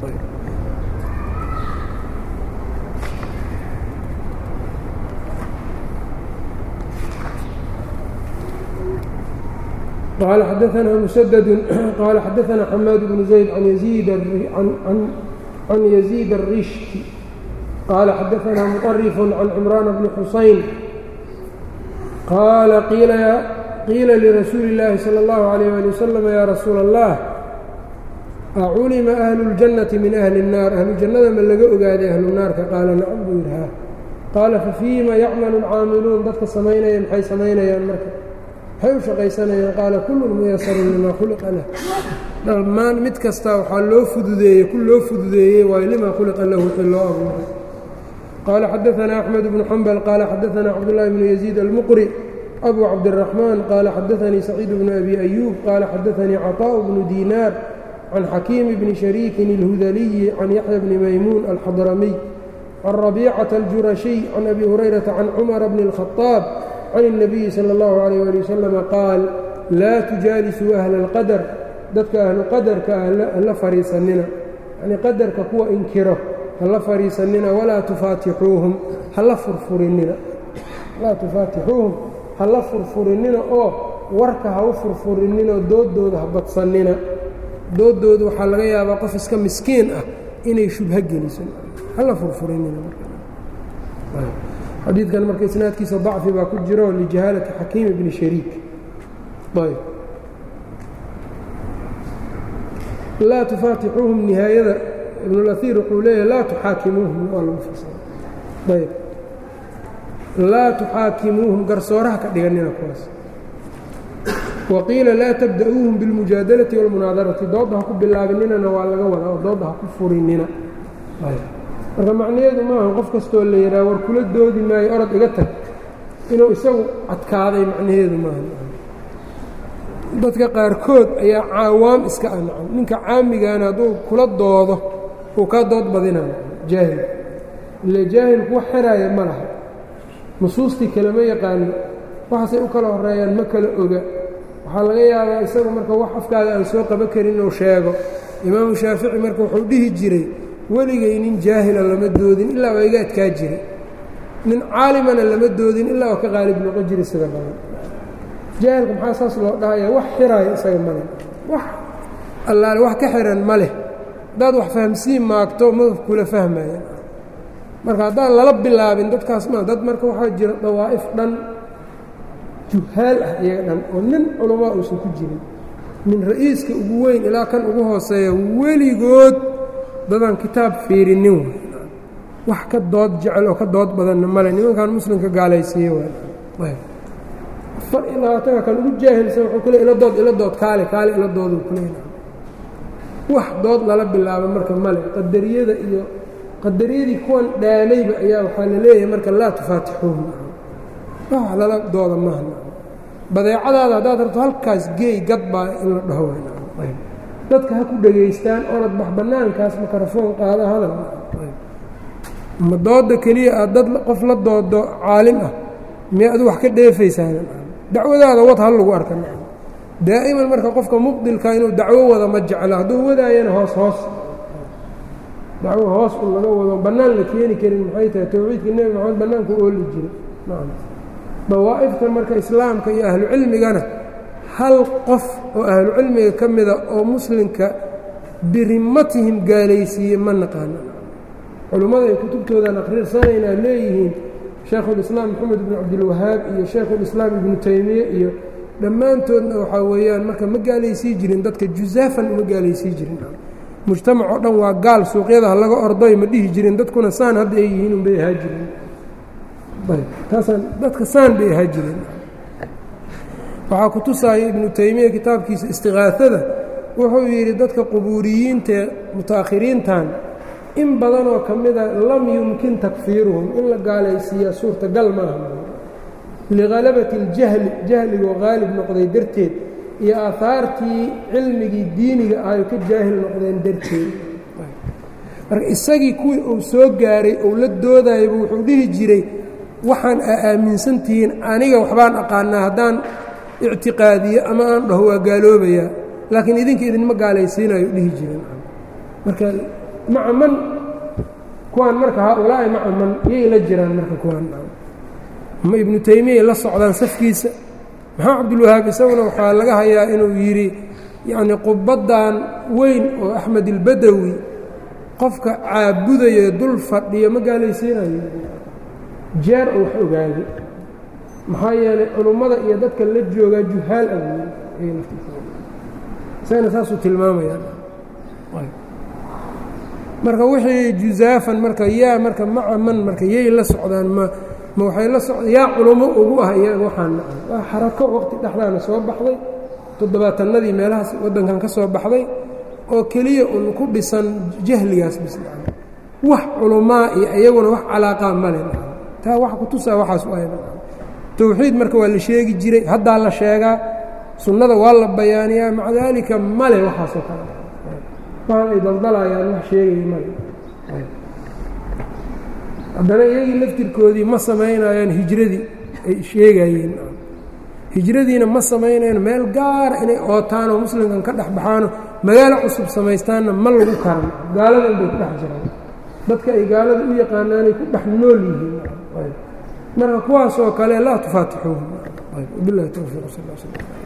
قال xdثna مسدد qال xdثna حmاad بن زaيد عن يزيد الرشت qال xdثna مطرف عن عمران بن حuسين qال قيila لرasuuل اللahi صلى الله عليه ولي وسلم yا رasuuل الله أculima أهل الجنة min أهلi الناar أهlu جannada ma laga ogaaday أهlu naarka qaala nacم buu yidhi ha qaala faفيima yacmل الcaamiluun dadka samaynaya maxay samaynayaan marka maxay u shaqaysanayaan qaala kullun muyasarun limaa khuliqa lah dhammaan mid kastaa waxaa loo fududeeyey ku loo fududeeyey waayo limaa khuliqa lahu wixii loo abuuray qaala xadaثanaa أxmed bnu xambal qaala xadaثanaa cabdالlahi bnu yaزيid almuqri abu cabdالرaxmaan qaala xadaثanii saciid bnu abi أyuub qaala xadaثanii caطاء bnu diinaar can xakiimi bni shariikin اlhudaliyi can yaxya bni maymuun alxadramiy can rabiicaةa اljurashiy can abi hurayrata can cumara bni الkhaطaab can الnabiyi salى اllahu عalيyه ali wasalama qaal laa tujaalisuu ahla اlqadar dadka ahlu qadarka ah hala fadhiisanina yanii qadarka kuwa inkiro hala fadhiisanina walaa tufaatixuuhum hala furfurinina laa tufaatixuuhum hala furfurinina oo warka ha u furfurininoo doodooda ha badsannina doodooda waxaa laga yaabaa qof iska miskiin ah inay shubho geliso hala furfurinina xadiidkan marka isnaadkiisa dacfi baa ku jiro lijahaalati xakiim bni shariik ayb laa tufaatixuuhum nihaayada ibnulaiir wuxuu leeyahay laa tuxaakimuuhum waa lagu fasira ayb laa tuxaakimuuhum garsooraha ka dhiganina kuwaas wa qiila laa tabda'uuhum bilmujaadalati wاlmunaadarati doodda ha ku bilaabininana waa laga wadaa oo doodda ha ku furinina marka macnaheedu maaha qof kastoo la yidhaha war kula doodi maayo orod iga tag inuu isagu adkaaday macnaheedu maaha dadka qaarkood ayaa caawaam iska ah nacam ninka caamigaana hadduu kula doodo uu kaa dood badinaya jaahil ile jaahilku wax xeraaya ma laha nusuustii kalema yaqaano waxaasay u kala horeeyaan ma kala oga waxaa laga yaabaa isagu marka wax afkaaga aan soo qaban karin inuu sheego imaamu shaafici marka wuxuu dhihi jiray weligay nin jaahila lama doodin ilaa waa iga adkaa jiray nin caalimana lama doodin ilaa oo ka qaalib noqon jira sida badan jaahilka maxaa saas loo dhahaya wax xiraayo isaga male wax allaale wax ka xiran ma leh haddaad wax fahamsiin maagto madaf kula fahmaya marka haddaan lala bilaabin dadkaas ma dad marka waxaa jira dawaa'if dhan juhaal ah iyaga dhan oo nin culamaa uusan ku jirin min ra'iiska ugu weyn ilaa kan ugu hooseeya weligood dadaan kitaab fiirinin wax ka dood jecel oo ka dood badanna male nimankan muslimka gaalaysiiye waay afar iyo labaatanka kan ugu jaahilsan wuxuu ku le ila dood ila dood kaale kaale ila dooduu ku leena wax dood lala bilaabo marka male qadariyada iyo qadariyadii kuwan dhaamayba ayaa waxaa la leeyahay marka laa tufaatixuuhu wax lala dooda maaha badeecadaada haddaad rabto halkaas geey gad baa in la dhaho dadka ha ku dhegaystaan oonad bax bannaankaas mikrofoon qaada hadal ma dooda keliya aad dad qof la doodo caalim ah miya adu wax ka dheefaysaan dacwadaada wad hal lagu arka daa'iman marka qofka mubdilka inuu dacwo wada ma jeclo hadduu wadaayana hoos hoos dacwo hoos un laga wado bannaan la keeni karin maxay tahay towxiidka nebi maxamed bannaanku ooli jira dawaa'ifta marka islaamka iyo ahlucilmigana hal qof oo ahlucilmiga ka mida oo muslimka birimatihim gaalaysiiye ma naqaano culummada ay kutubtoodan akhriirsanaynaa leeyihiin shaekhulislaam moxamed ibnu cabdilwahaab iyo shaekhulislaam ibnu taymiye iyo dhammaantoodna waxaa weeyaan marka ma gaalaysii jirin dadka jusaafan uma gaalaysii jirin mujtamac oo dhan waa gaal suuqyada ha laga ordoy ma dhihi jirin dadkuna saan hadda ay yihiin unbay ahaa jireen taasaan dadka saan bay ahaa jireen waxaa ku tusaaya ibnu taymiya kitaabkiisa istiqaasada wuxuu yidhi dadka qubuuriyiintae mutaakhiriintan in badanoo ka mida lam yumkin takfiiruhum in la gaalaysiiyaa suurtagal maaha lihalabati اljahli jahligoo qaalib noqday darteed iyo aahaartii cilmigii diiniga ahayo ka jaahil noqdeen darteed marka isagii kuwii uu soo gaaray ou la doodayaba wuxuu dhihi jiray waxaan aa aaminsan tihiin aniga waxbaan aqaanaa haddaan ictiqaadiyo ama aan dhaho waa gaaloobayaa laakiin idinka idinma gaalaysiinayo dhihi jireen marka maca man kuwaan marka haaulaa'i maca man yay la jiraan marka kuwaan ma ibnu taymiyay la socdaan safkiisa maxaa cabdulwahaab isaguna waxaa laga hayaa inuu yidhi yacnii qubaddan weyn oo axmed ilbadawi qofka caabudayo dul fadhiyo ma gaalaysiinayo jeer oo wax ogaado maxaa yeelay culummada iyo dadka la joogaa juhaal awey isagana saasuu tilmaamayaa marka wixii jusaafan marka yaa marka maca man marka yay la socdaan ma ma waxay la socdaan yaa culummo ugu ah iyaga waxaan nacay waa xarako waqti dhexdaana soo baxday toddobaatanadii meelahaas waddankan ka soo baxday oo keliya un ku dhisan jahligaas bis wax culummaa iyo iyaguna wax calaaqaa male taa wax ku tusaa waxaas u ayda towxiid marka waa la sheegi jiray haddaa la sheegaa sunnada waa la bayaaniyaa maca daalika male waxaasoo kale waxaan ay daldalayaan wax sheegaya male haddana iyagii laftirkoodii ma samaynayaan hijradii ay sheegayeen hijradiina ma samaynayaan meel gaara inay ootaan oo muslimkan ka dhex baxaano magaalo cusub samaystaanna ma lagu karan gaaladan bay ku dhex jiraan dadka ay gaalada u yaqaanaanay ku dhex nool yihiin marka kuwaasoo kale laa tufaatixuuhum bilahi towfiiq sal